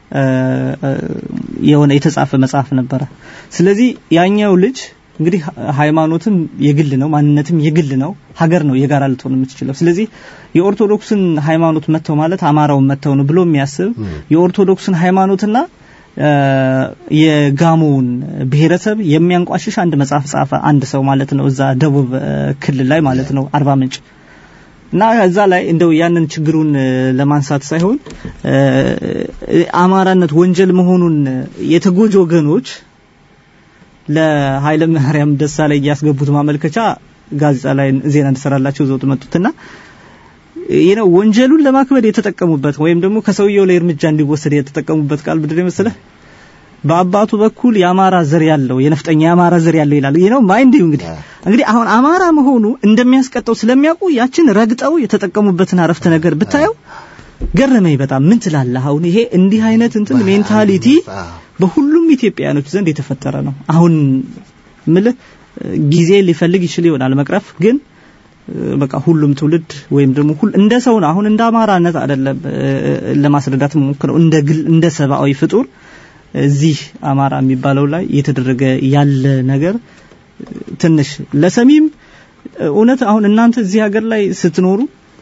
F: የሆነ የተጻፈ መጽሐፍ ነበረ። ስለዚህ ያኛው ልጅ እንግዲህ ሃይማኖትም የግል ነው፣ ማንነትም የግል ነው፣ ሀገር ነው የጋራ ልትሆን የምትችለው። ስለዚህ የኦርቶዶክስን ሃይማኖት መተው ማለት አማራውን መተው ነው ብሎ የሚያስብ የኦርቶዶክስን ሃይማኖትና የጋሞውን ብሔረሰብ የሚያንቋሽሽ አንድ መጽሐፍ ጻፈ አንድ ሰው ማለት ነው፣ እዛ ደቡብ ክልል ላይ ማለት ነው አርባ ምንጭ እና እዛ ላይ እንደው ያንን ችግሩን ለማንሳት ሳይሆን አማራነት ወንጀል መሆኑን የተጎጂ ወገኖች ለኃይለ ማርያም ደሳለኝ ያስገቡት ማመልከቻ ጋዜጣ ላይ ዜና እንድሰራላቸው ዘውት መጡትና ይህ ነው ወንጀሉን ለማክበድ የተጠቀሙበት ወይም ደግሞ ከሰውየው ላይ እርምጃ እንዲወሰድ የተጠቀሙበት ቃል ምንድን ነው መሰለህ? በአባቱ በኩል የአማራ ዘር ያለው የነፍጠኛ የአማራ ዘር ያለው ይላል። ይህ ነው ማይንድ እንግዲህ እንግዲህ አሁን አማራ መሆኑ እንደሚያስቀጠው ስለሚያውቁ ያችን ረግጠው የተጠቀሙበትን አረፍተ ነገር ብታየው ገረመኝ በጣም ምን ትላለህ? አሁን ይሄ እንዲህ አይነት እንትን ሜንታሊቲ በሁሉም ኢትዮጵያውያኖች ዘንድ የተፈጠረ ነው። አሁን ምልህ ጊዜ ሊፈልግ ይችል ይሆናል መቅረፍ ግን በቃ ሁሉም ትውልድ ወይም ደግሞ ሁሉ እንደ ሰው ነው። አሁን እንደ አማራነት አይደለም ለማስረዳት ሞክረው እንደ ግል እንደ ሰብአዊ ፍጡር እዚህ አማራ የሚባለው ላይ እየተደረገ ያለ ነገር ትንሽ ለሰሚም እውነት አሁን እናንተ እዚህ ሀገር ላይ ስትኖሩ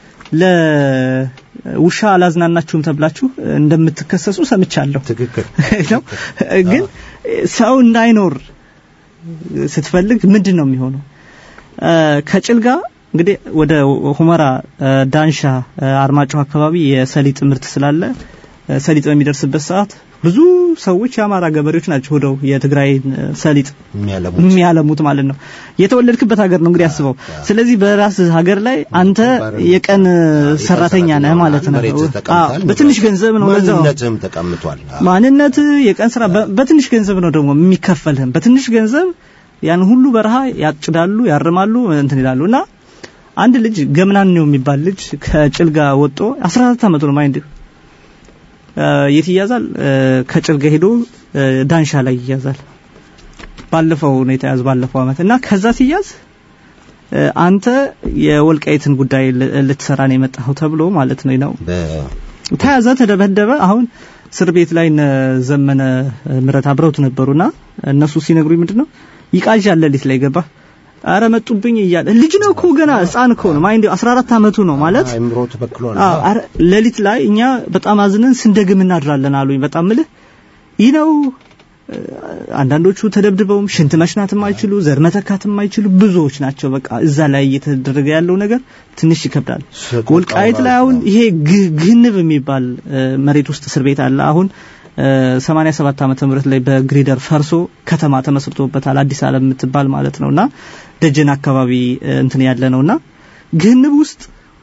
F: ለውሻ አላዝናናችሁም ተብላችሁ እንደምትከሰሱ ሰምቻለሁ።
E: ትክክል
F: ነው። ግን ሰው እንዳይኖር ስትፈልግ ምንድን ነው የሚሆነው? ከጭልጋ እንግዲህ ወደ ሁመራ፣ ዳንሻ፣ አርማጭሆ አካባቢ የሰሊጥ ምርት ስላለ ሰሊጥ በሚደርስበት ሰዓት ብዙ ሰዎች የአማራ ገበሬዎች ናቸው ሄደው የትግራይ ሰሊጥ የሚያለሙት ማለት ነው። የተወለድክበት ሀገር ነው እንግዲህ አስበው። ስለዚህ በራስ ሀገር ላይ አንተ የቀን ሰራተኛ ነህ ማለት ነው። በትንሽ ገንዘብ ነው ለዛው
E: ማንነትህም ተቀምጧል።
F: ማንነት የቀን ስራ በትንሽ ገንዘብ ነው ደግሞ የሚከፈልህም። በትንሽ ገንዘብ ያን ሁሉ በረሃ ያጭዳሉ፣ ያርማሉ፣ እንትን ይላሉ እና አንድ ልጅ ገምናን ነው የሚባል ልጅ ከጭልጋ ወጦ 14 አመቱ ነው ማይንድ የት ይያዛል? ከጭልጋ ሄዶ ዳንሻ ላይ ይያዛል። ባለፈው ነው የተያዘ ባለፈው አመት እና ከዛ ሲያዝ አንተ የወልቃይትን ጉዳይ ልትሰራ ነው የመጣኸው ተብሎ ማለት ነው ነው ተያዘ፣ ተደበደበ። አሁን እስር ቤት ላይ እነ ዘመነ ምረት አብረውት ነበሩና እነሱ ሲነግሩኝ ምንድነው ይቃዣል ሌሊት ላይ ገባ አረ መጡብኝ እያለ ልጅ ነው እኮ ገና ህፃን እኮ ነው ማይንድ 14 አመቱ ነው ማለት
E: አይምሮ ተበክሏል።
F: አረ ሌሊት ላይ እኛ በጣም አዝነን ስንደግም እናድራለን አሉኝ። በጣም ምልህ ይህ ነው። አንዳንዶቹ ተደብድበውም ሽንት መሽናት የማይችሉ ዘር መተካት የማይችሉ ብዙዎች ናቸው። በቃ እዛ ላይ እየተደረገ ያለው ነገር ትንሽ ይከብዳል። ወልቃይት ላይ አሁን ይሄ ግህንብ የሚባል መሬት ውስጥ እስር ቤት አለ አሁን 87 ዓመተ ምህረት ላይ በግሪደር ፈርሶ ከተማ ተመስርቶበታል። አዲስ ዓለም የምትባል ማለት ነውና ደጀን አካባቢ እንትን ያለ ነውና ግህንብ ውስጥ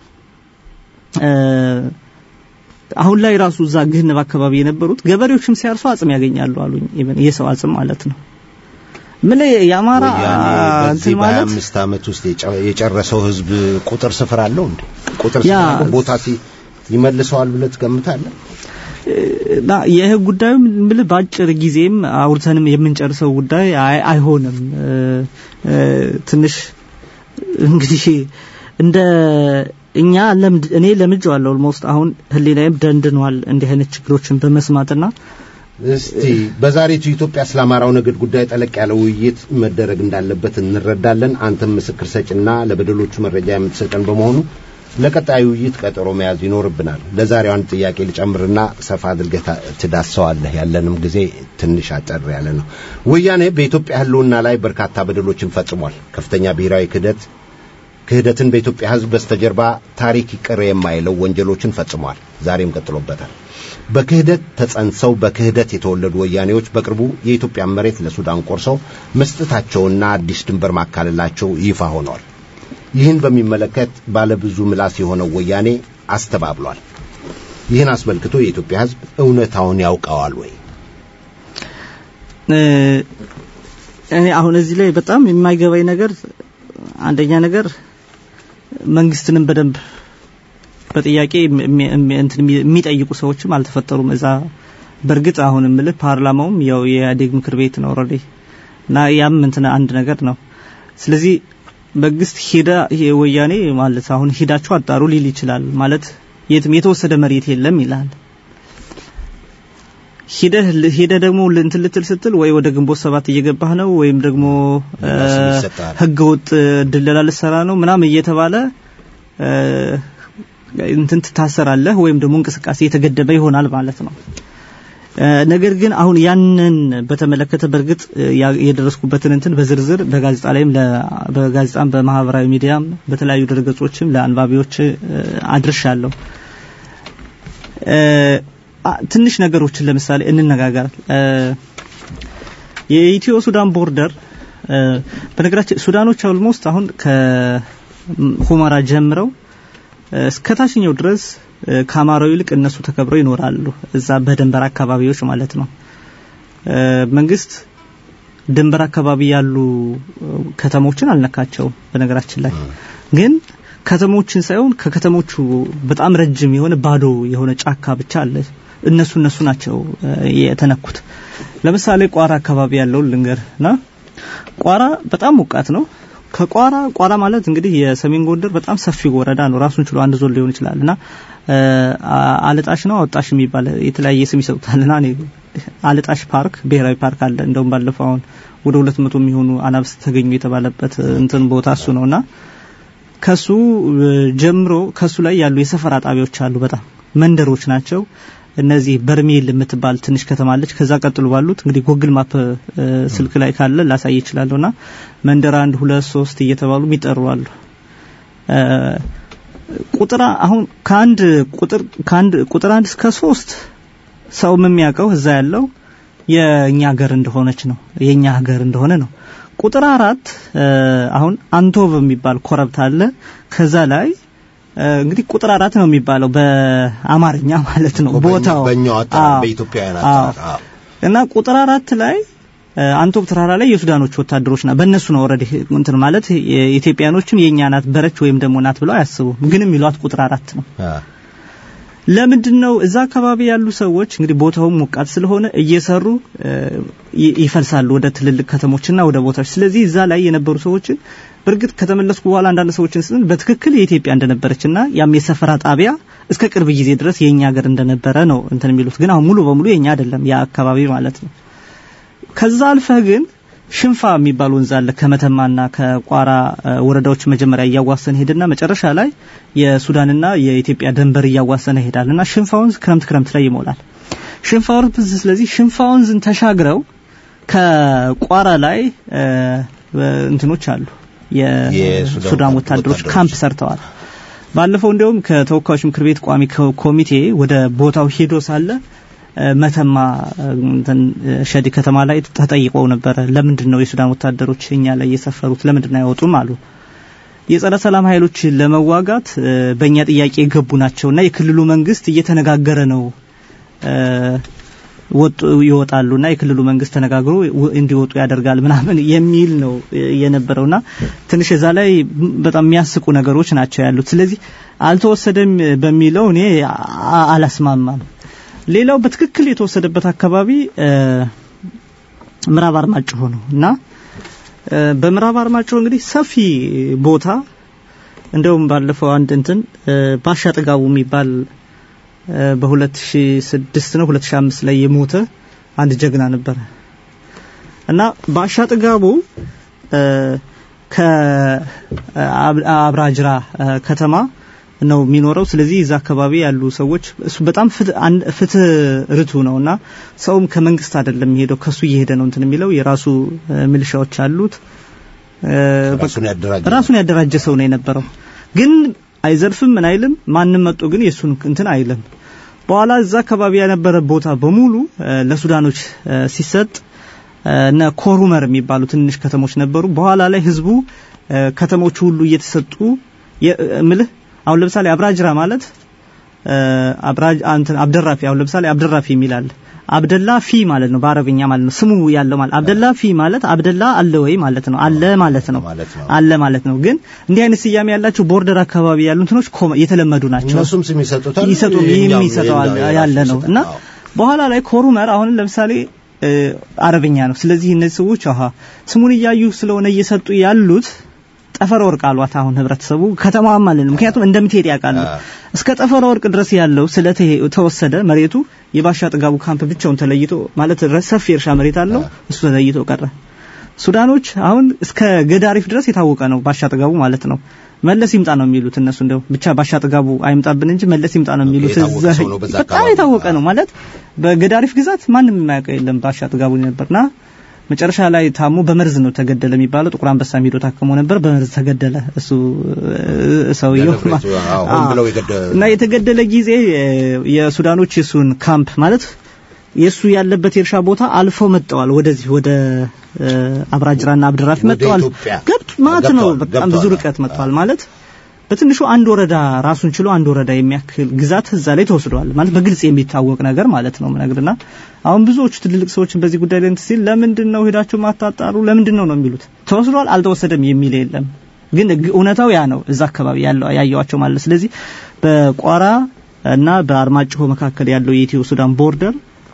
F: አሁን ላይ ራሱ እዛ ግህንብ አካባቢ የነበሩት ገበሬዎችም ሲያርሱ አጽም ያገኛሉ አሉኝ። ኢቭን የሰው አጽም ማለት ነው። ምን የአማራ እንትን ማለት
E: በአምስት ዓመት ውስጥ የጨረሰው ህዝብ ቁጥር ስፍር አለው እንዴ? ቁጥር ስፍር ቦታ ይመልሰዋል ብለህ ትገምታለህ?
F: እና ይህ ጉዳዩ ምን በአጭር ጊዜም አውርተንም የምንጨርሰው ጉዳይ አይሆንም። ትንሽ እንግዲህ እንደ እኛ ለምድ እኔ ለምጄዋለሁ። ኦልሞስት አሁን ህሊናዬም ደንድኗል እንዲህ አይነት ችግሮችን በመስማትና
E: እስቲ በዛሬቱ ኢትዮጵያ ስለ አማራው ነገድ ጉዳይ ጠለቅ ያለ ውይይት መደረግ እንዳለበት እንረዳለን። አንተም ምስክር ሰጭና ለበደሎቹ መረጃ የምትሰጠን በመሆኑ ለቀጣዩ ውይይት ቀጠሮ መያዝ ይኖርብናል። ለዛሬው አንድ ጥያቄ ልጨምርና ሰፋ አድርገህ ትዳሰዋለህ። ያለንም ጊዜ ትንሽ አጠር ያለ ነው። ወያኔ በኢትዮጵያ ህልውና ላይ በርካታ በደሎችን ፈጽሟል። ከፍተኛ ብሔራዊ ክህደት ክህደትን በኢትዮጵያ ህዝብ በስተጀርባ ታሪክ ይቅር የማይለው ወንጀሎችን ፈጽሟል። ዛሬም ቀጥሎበታል። በክህደት ተጸንሰው በክህደት የተወለዱ ወያኔዎች በቅርቡ የኢትዮጵያን መሬት ለሱዳን ቆርሰው መስጠታቸውና አዲስ ድንበር ማካለላቸው ይፋ ሆነዋል። ይህን በሚመለከት ባለብዙ ምላስ የሆነው ወያኔ አስተባብሏል። ይህን አስመልክቶ የኢትዮጵያ ሕዝብ እውነታውን ያውቀዋል ወይ?
F: እኔ አሁን እዚህ ላይ በጣም የማይገባኝ ነገር አንደኛ ነገር መንግስትንም በደንብ በጥያቄ የሚጠይቁ ሰዎችም አልተፈጠሩም። እዛ በእርግጥ አሁን የምልህ ፓርላማውም ያው የኢህአዴግ ምክር ቤት ነው ኦልሬዲ እና ያም እንትን አንድ ነገር ነው። ስለዚህ መንግስት ሄዳ ወያኔ ማለት አሁን ሄዳችሁ አጣሩ ሊል ይችላል ማለት የትም የተወሰደ መሬት የለም ይላል። ሂደህ ሄደህ ደግሞ እንትን ልትል ስትል ወይ ወደ ግንቦት ሰባት እየገባህ ነው ወይም ደግሞ ህገ ወጥ ድለላ ልሰራ ነው ምናምን እየተባለ እንትን ትታሰራለህ ወይም ደግሞ እንቅስቃሴ የተገደበ ይሆናል ማለት ነው። ነገር ግን አሁን ያንን በተመለከተ በእርግጥ የደረስኩበትን እንትን በዝርዝር በጋዜጣ ላይም በጋዜጣም በማህበራዊ ሚዲያም በተለያዩ ድረገጾችም ለአንባቢዎች አድርሻለሁ። ትንሽ ነገሮችን ለምሳሌ እንነጋገር። የኢትዮ ሱዳን ቦርደር በነገራችን ሱዳኖች ኦልሞስት አሁን ከሁመራ ጀምረው እስከ ታችኛው ድረስ ከአማራው ይልቅ እነሱ ተከብረው ይኖራሉ። እዛ በድንበር አካባቢዎች ማለት ነው። መንግስት ድንበር አካባቢ ያሉ ከተሞችን አልነካቸውም። በነገራችን ላይ ግን ከተሞችን ሳይሆን ከከተሞቹ በጣም ረጅም የሆነ ባዶ የሆነ ጫካ ብቻ አለ። እነሱ እነሱ ናቸው የተነኩት። ለምሳሌ ቋራ አካባቢ ያለው ልንገርና ቋራ በጣም ሞቃት ነው። ከቋራ ቋራ ማለት እንግዲህ የሰሜን ጎንደር በጣም ሰፊ ወረዳ ነው። ራሱን ችሎ አንድ ዞን ሊሆን ይችላል እና አለጣሽ ነው አወጣሽ የሚባል የተለያየ ስም ይሰጡታልና እኔ አለጣሽ ፓርክ ብሔራዊ ፓርክ አለ። እንደውም ባለፈው አሁን ወደ ሁለት መቶ የሚሆኑ አናብስት ተገኙ የተባለበት እንትን ቦታ እሱ ነውና ከሱ ጀምሮ ከሱ ላይ ያሉ የሰፈራ ጣቢያዎች አሉ። በጣም መንደሮች ናቸው። እነዚህ በርሜል የምትባል ትንሽ ከተማ አለች። ከዛ ቀጥሎ ባሉት እንግዲህ ጉግል ማፕ ስልክ ላይ ካለ ላሳይ ይችላለሁና መንደር አንድ ሁለት ሶስት እየተባሉ የሚጠሩ አሉ። ቁጥር አሁን ከአንድ ቁጥር ከአንድ ቁጥር አንድ እስከ ሶስት ሰው የሚያውቀው እዛ ያለው የኛ ሀገር እንደሆነች ነው የኛ ሀገር እንደሆነ ነው። ቁጥር አራት አሁን አንቶቭ የሚባል ኮረብታ አለ። ከዛ ላይ እንግዲህ ቁጥር አራት ነው የሚባለው በአማርኛ ማለት ነው ቦታው
E: በእኛው አጠራር በኢትዮጵያውያን አጠራር
F: እና ቁጥር አራት ላይ አንቶብ ተራራ ላይ የሱዳኖች ወታደሮች ና በእነሱ ነው ኦልሬዲ እንትን ማለት የኢትዮጵያኖችን የእኛ ናት በረች ወይም ደግሞ ናት ብለው አያስቡም። ግን የሚሏት ቁጥር አራት ነው። ለምንድን ነው እዛ አካባቢ ያሉ ሰዎች እንግዲህ ቦታውም ሞቃት ስለሆነ እየሰሩ ይፈልሳሉ ወደ ትልልቅ ከተሞችና ወደ ቦታዎች። ስለዚህ እዛ ላይ የነበሩ ሰዎችን በእርግጥ ከተመለስኩ በኋላ አንዳንድ ሰዎችን ስን በትክክል የኢትዮጵያ እንደነበረችና ያም የሰፈራ ጣቢያ እስከ ቅርብ ጊዜ ድረስ የኛ ሀገር እንደነበረ ነው እንትን የሚሉት። ግን አሁን ሙሉ በሙሉ የኛ አይደለም ያ አካባቢ ማለት ነው። ከዛ አልፈህ ግን ሽንፋ የሚባል ወንዝ አለ ከመተማና ከቋራ ወረዳዎች መጀመሪያ እያዋሰነ ሄድና መጨረሻ ላይ የሱዳንና የኢትዮጵያ ድንበር እያዋሰነ ይሄዳልና ሽንፋ ወንዝ ክረምት ክረምት ላይ ይሞላል። ሽንፋ ወንዝ ስለዚህ ሽንፋ ወንዝን ተሻግረው ከቋራ ላይ እንትኖች አሉ የሱዳን ወታደሮች ካምፕ ሰርተዋል። ባለፈው እንዲያውም ከተወካዮች ምክር ቤት ቋሚ ኮሚቴ ወደ ቦታው ሄዶ ሳለ መተማ ሸዲ ከተማ ላይ ተጠይቀው ነበረ። ለምንድን ነው የሱዳን ወታደሮች እኛ ላይ የሰፈሩት ለምንድን ነው አይወጡም አሉ። የጸረ ሰላም ኃይሎች ለመዋጋት በእኛ ጥያቄ የገቡ ናቸውና የክልሉ መንግስት እየተነጋገረ ነው ወጡ ይወጣሉና የክልሉ መንግስት ተነጋግሮ እንዲወጡ ያደርጋል ምናምን የሚል ነው የነበረውና ትንሽ እዛ ላይ በጣም የሚያስቁ ነገሮች ናቸው ያሉት። ስለዚህ አልተወሰደም በሚለው እኔ አላስማማም። ሌላው በትክክል የተወሰደበት አካባቢ ምዕራብ አርማጭሆ ነው እና በምዕራብ አርማጭሆ እንግዲህ ሰፊ ቦታ እንደውም ባለፈው አንድ እንትን ባሻ ጥጋቡ የሚባል በ2006 ነው 2005 ላይ የሞተ አንድ ጀግና ነበረ እና ባሻ ጥጋቡ ከአብራጅራ ከተማ ነው የሚኖረው። ስለዚህ እዛ አካባቢ ያሉ ሰዎች እሱ በጣም ፍትህ ርቱ ነው እና ሰውም ከመንግስት አይደለም የሚሄደው ከሱ እየሄደ ነው እንትን የሚለው የራሱ ሚሊሻዎች አሉት። ራሱን ያደራጀ ሰው ነው የነበረው። ግን አይዘርፍም ምን አይልም። ማንም መጥቶ ግን የሱን እንትን አይልም። በኋላ እዛ አካባቢ የነበረ ቦታ በሙሉ ለሱዳኖች ሲሰጥ እነ ኮሩመር የሚባሉ ትንሽ ከተሞች ነበሩ። በኋላ ላይ ህዝቡ ከተሞቹ ሁሉ እየተሰጡ ምልህ አሁን ለምሳሌ አብራጅራ ማለት አብራጅ አንተ አብደራፊ አሁን ለምሳሌ አብደራፊ የሚላል አብደላ ፊ ማለት ነው በአረብኛ ማለት ነው ስሙ ያለው ማለት አብደላ ፊ ማለት አብደላ አለ ወይ ማለት ነው አለ ማለት ነው አለ ማለት ነው ግን እንዲህ አይነት ስያሜ ያላቸው ቦርደር አካባቢ ያሉ እንትኖች የተለመዱ ናቸው
E: እነሱም ስም ይሰጡታል
F: ይሰጡ የሚሰጠው ያለ ነው እና በኋላ ላይ ኮሩመር አሁን ለምሳሌ አረብኛ ነው ስለዚህ እነዚህ ሰዎች አሃ ስሙን እያዩ ስለሆነ እየሰጡ ያሉት ጠፈረ ወርቅ አሏት አሁን ህብረተሰቡ ከተማዋም ማለት ነው ምክንያቱም እንደምትሄድ ያውቃሉ እስከ ጠፈረ ወርቅ ድረስ ያለው ስለተወሰደ መሬቱ የባሻ ጥጋቡ ካምፕ ብቻውን ተለይቶ ማለት ሰፊ እርሻ መሬት አለው እሱ ተለይቶ ቀረ ሱዳኖች አሁን እስከ ገዳሪፍ ድረስ የታወቀ ነው ባሻ ጥጋቡ ማለት ነው መለስ ይምጣ ነው የሚሉት እነሱ እንደው ብቻ ባሻ ጥጋቡ አይምጣብን እንጂ መለስ ይምጣ ነው የሚሉት በጣም የታወቀ ነው ማለት በገዳሪፍ ግዛት ማንም የማያውቀው የለም ባሻ ጥጋቡ ነበርና መጨረሻ ላይ ታሞ በመርዝ ነው ተገደለ የሚባለው ጥቁር አንበሳ ሄዶ ታክሞ ነበር በመርዝ ተገደለ እሱ ሰውየው እና የተገደለ ጊዜ የሱዳኖች የሱን ካምፕ ማለት የሱ ያለበት የእርሻ ቦታ አልፈው መጥተዋል ወደዚህ ወደ አብራጅራና አብድራፊ መጥተዋል ገብት ማለት ነው በጣም ብዙ ርቀት መጥተዋል ማለት በትንሹ አንድ ወረዳ ራሱን ችሎ አንድ ወረዳ የሚያክል ግዛት እዛ ላይ ተወስዷል ማለት በግልጽ የሚታወቅ ነገር ማለት ነው ምነግርና አሁን ብዙዎቹ ትልልቅ ሰዎችን በዚህ ጉዳይ ላይ ሲል ለምንድን ነው ሄዳችሁ ማታጣሩ ለምንድን ነው ነው የሚሉት ተወስዷል አልተወሰደም የሚል የለም ግን እውነታው ያ ነው እዛ አካባቢ ያለው ያየዋቸው ማለት ስለዚህ በቋራ እና በአርማጭሆ መካከል ያለው የኢትዮ ሱዳን ቦርደር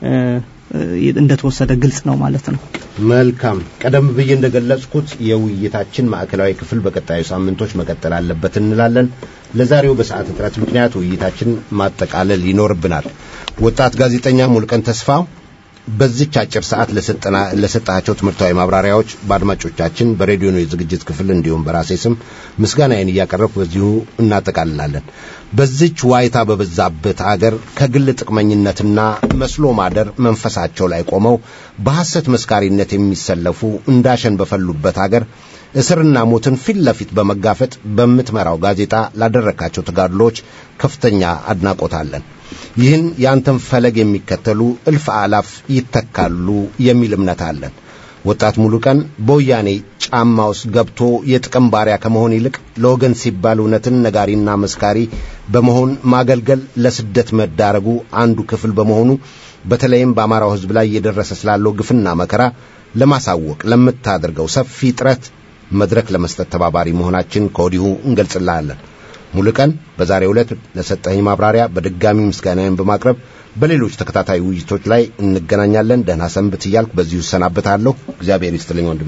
F: እንደተወሰደ ግልጽ ነው ማለት ነው
E: መልካም ቀደም ብዬ እንደገለጽኩት የውይይታችን ማዕከላዊ ክፍል በቀጣዩ ሳምንቶች መቀጠል አለበት እንላለን ለዛሬው በሰዓት እጥረት ምክንያት ውይይታችን ማጠቃለል ይኖርብናል ወጣት ጋዜጠኛ ሙልቀን ተስፋ በዚች አጭር ሰዓት ለሰጣቸው ትምህርታዊ ማብራሪያዎች በአድማጮቻችን በሬዲዮ ነው የዝግጅት ክፍል እንዲሁም በራሴ ስም ምስጋናዬን እያቀረብኩ በዚሁ እናጠቃልላለን በዚች ዋይታ በበዛበት አገር ከግል ጥቅመኝነትና መስሎ ማደር መንፈሳቸው ላይ ቆመው በሐሰት መስካሪነት የሚሰለፉ እንዳሸን በፈሉበት አገር እስርና ሞትን ፊት ለፊት በመጋፈጥ በምትመራው ጋዜጣ ላደረካቸው ተጋድሎች ከፍተኛ አድናቆት አለን ይህን የአንተን ፈለግ የሚከተሉ እልፍ አላፍ ይተካሉ የሚል እምነት አለን ወጣት ሙሉ ቀን በወያኔ ጫማ ውስጥ ገብቶ የጥቅም ባሪያ ከመሆን ይልቅ ለወገን ሲባል እውነትን ነጋሪና መስካሪ በመሆን ማገልገል ለስደት መዳረጉ አንዱ ክፍል በመሆኑ በተለይም በአማራው ሕዝብ ላይ እየደረሰ ስላለው ግፍና መከራ ለማሳወቅ ለምታደርገው ሰፊ ጥረት መድረክ ለመስጠት ተባባሪ መሆናችን ከወዲሁ እንገልጽልሃለን ሙሉቀን በዛሬው ዕለት ለሰጠኝ ማብራሪያ በድጋሚ ምስጋናዬን በማቅረብ በሌሎች ተከታታይ ውይይቶች ላይ እንገናኛለን ደህና ሰንብት እያልኩ በዚሁ እሰናበታለሁ እግዚአብሔር ይስጥልኝ ወንድሜ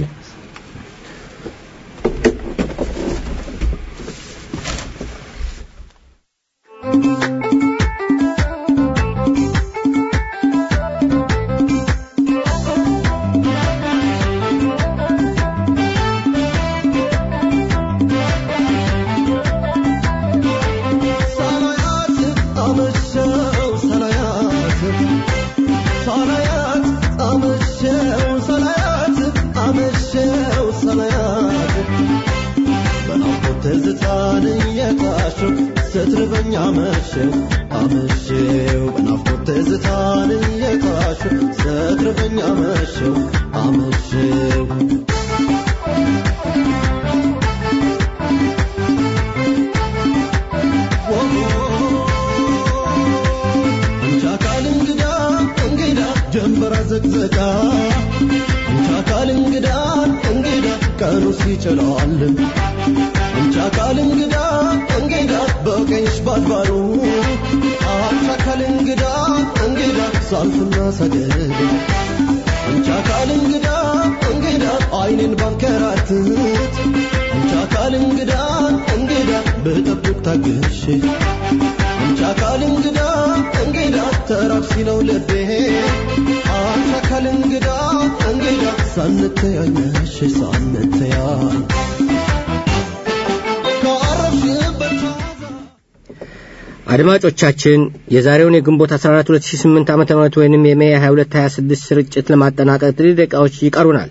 B: አድማጮቻችን የዛሬውን የግንቦት 14 2008 ዓ ም ወይንም የሜ 22 26 ስርጭት ለማጠናቀቅ ጥቂት ደቂቃዎች ይቀሩናል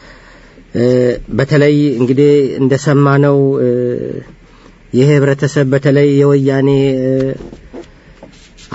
B: በተለይ እንግዲህ እንደሰማነው ይህ ህብረተሰብ በተለይ የወያኔ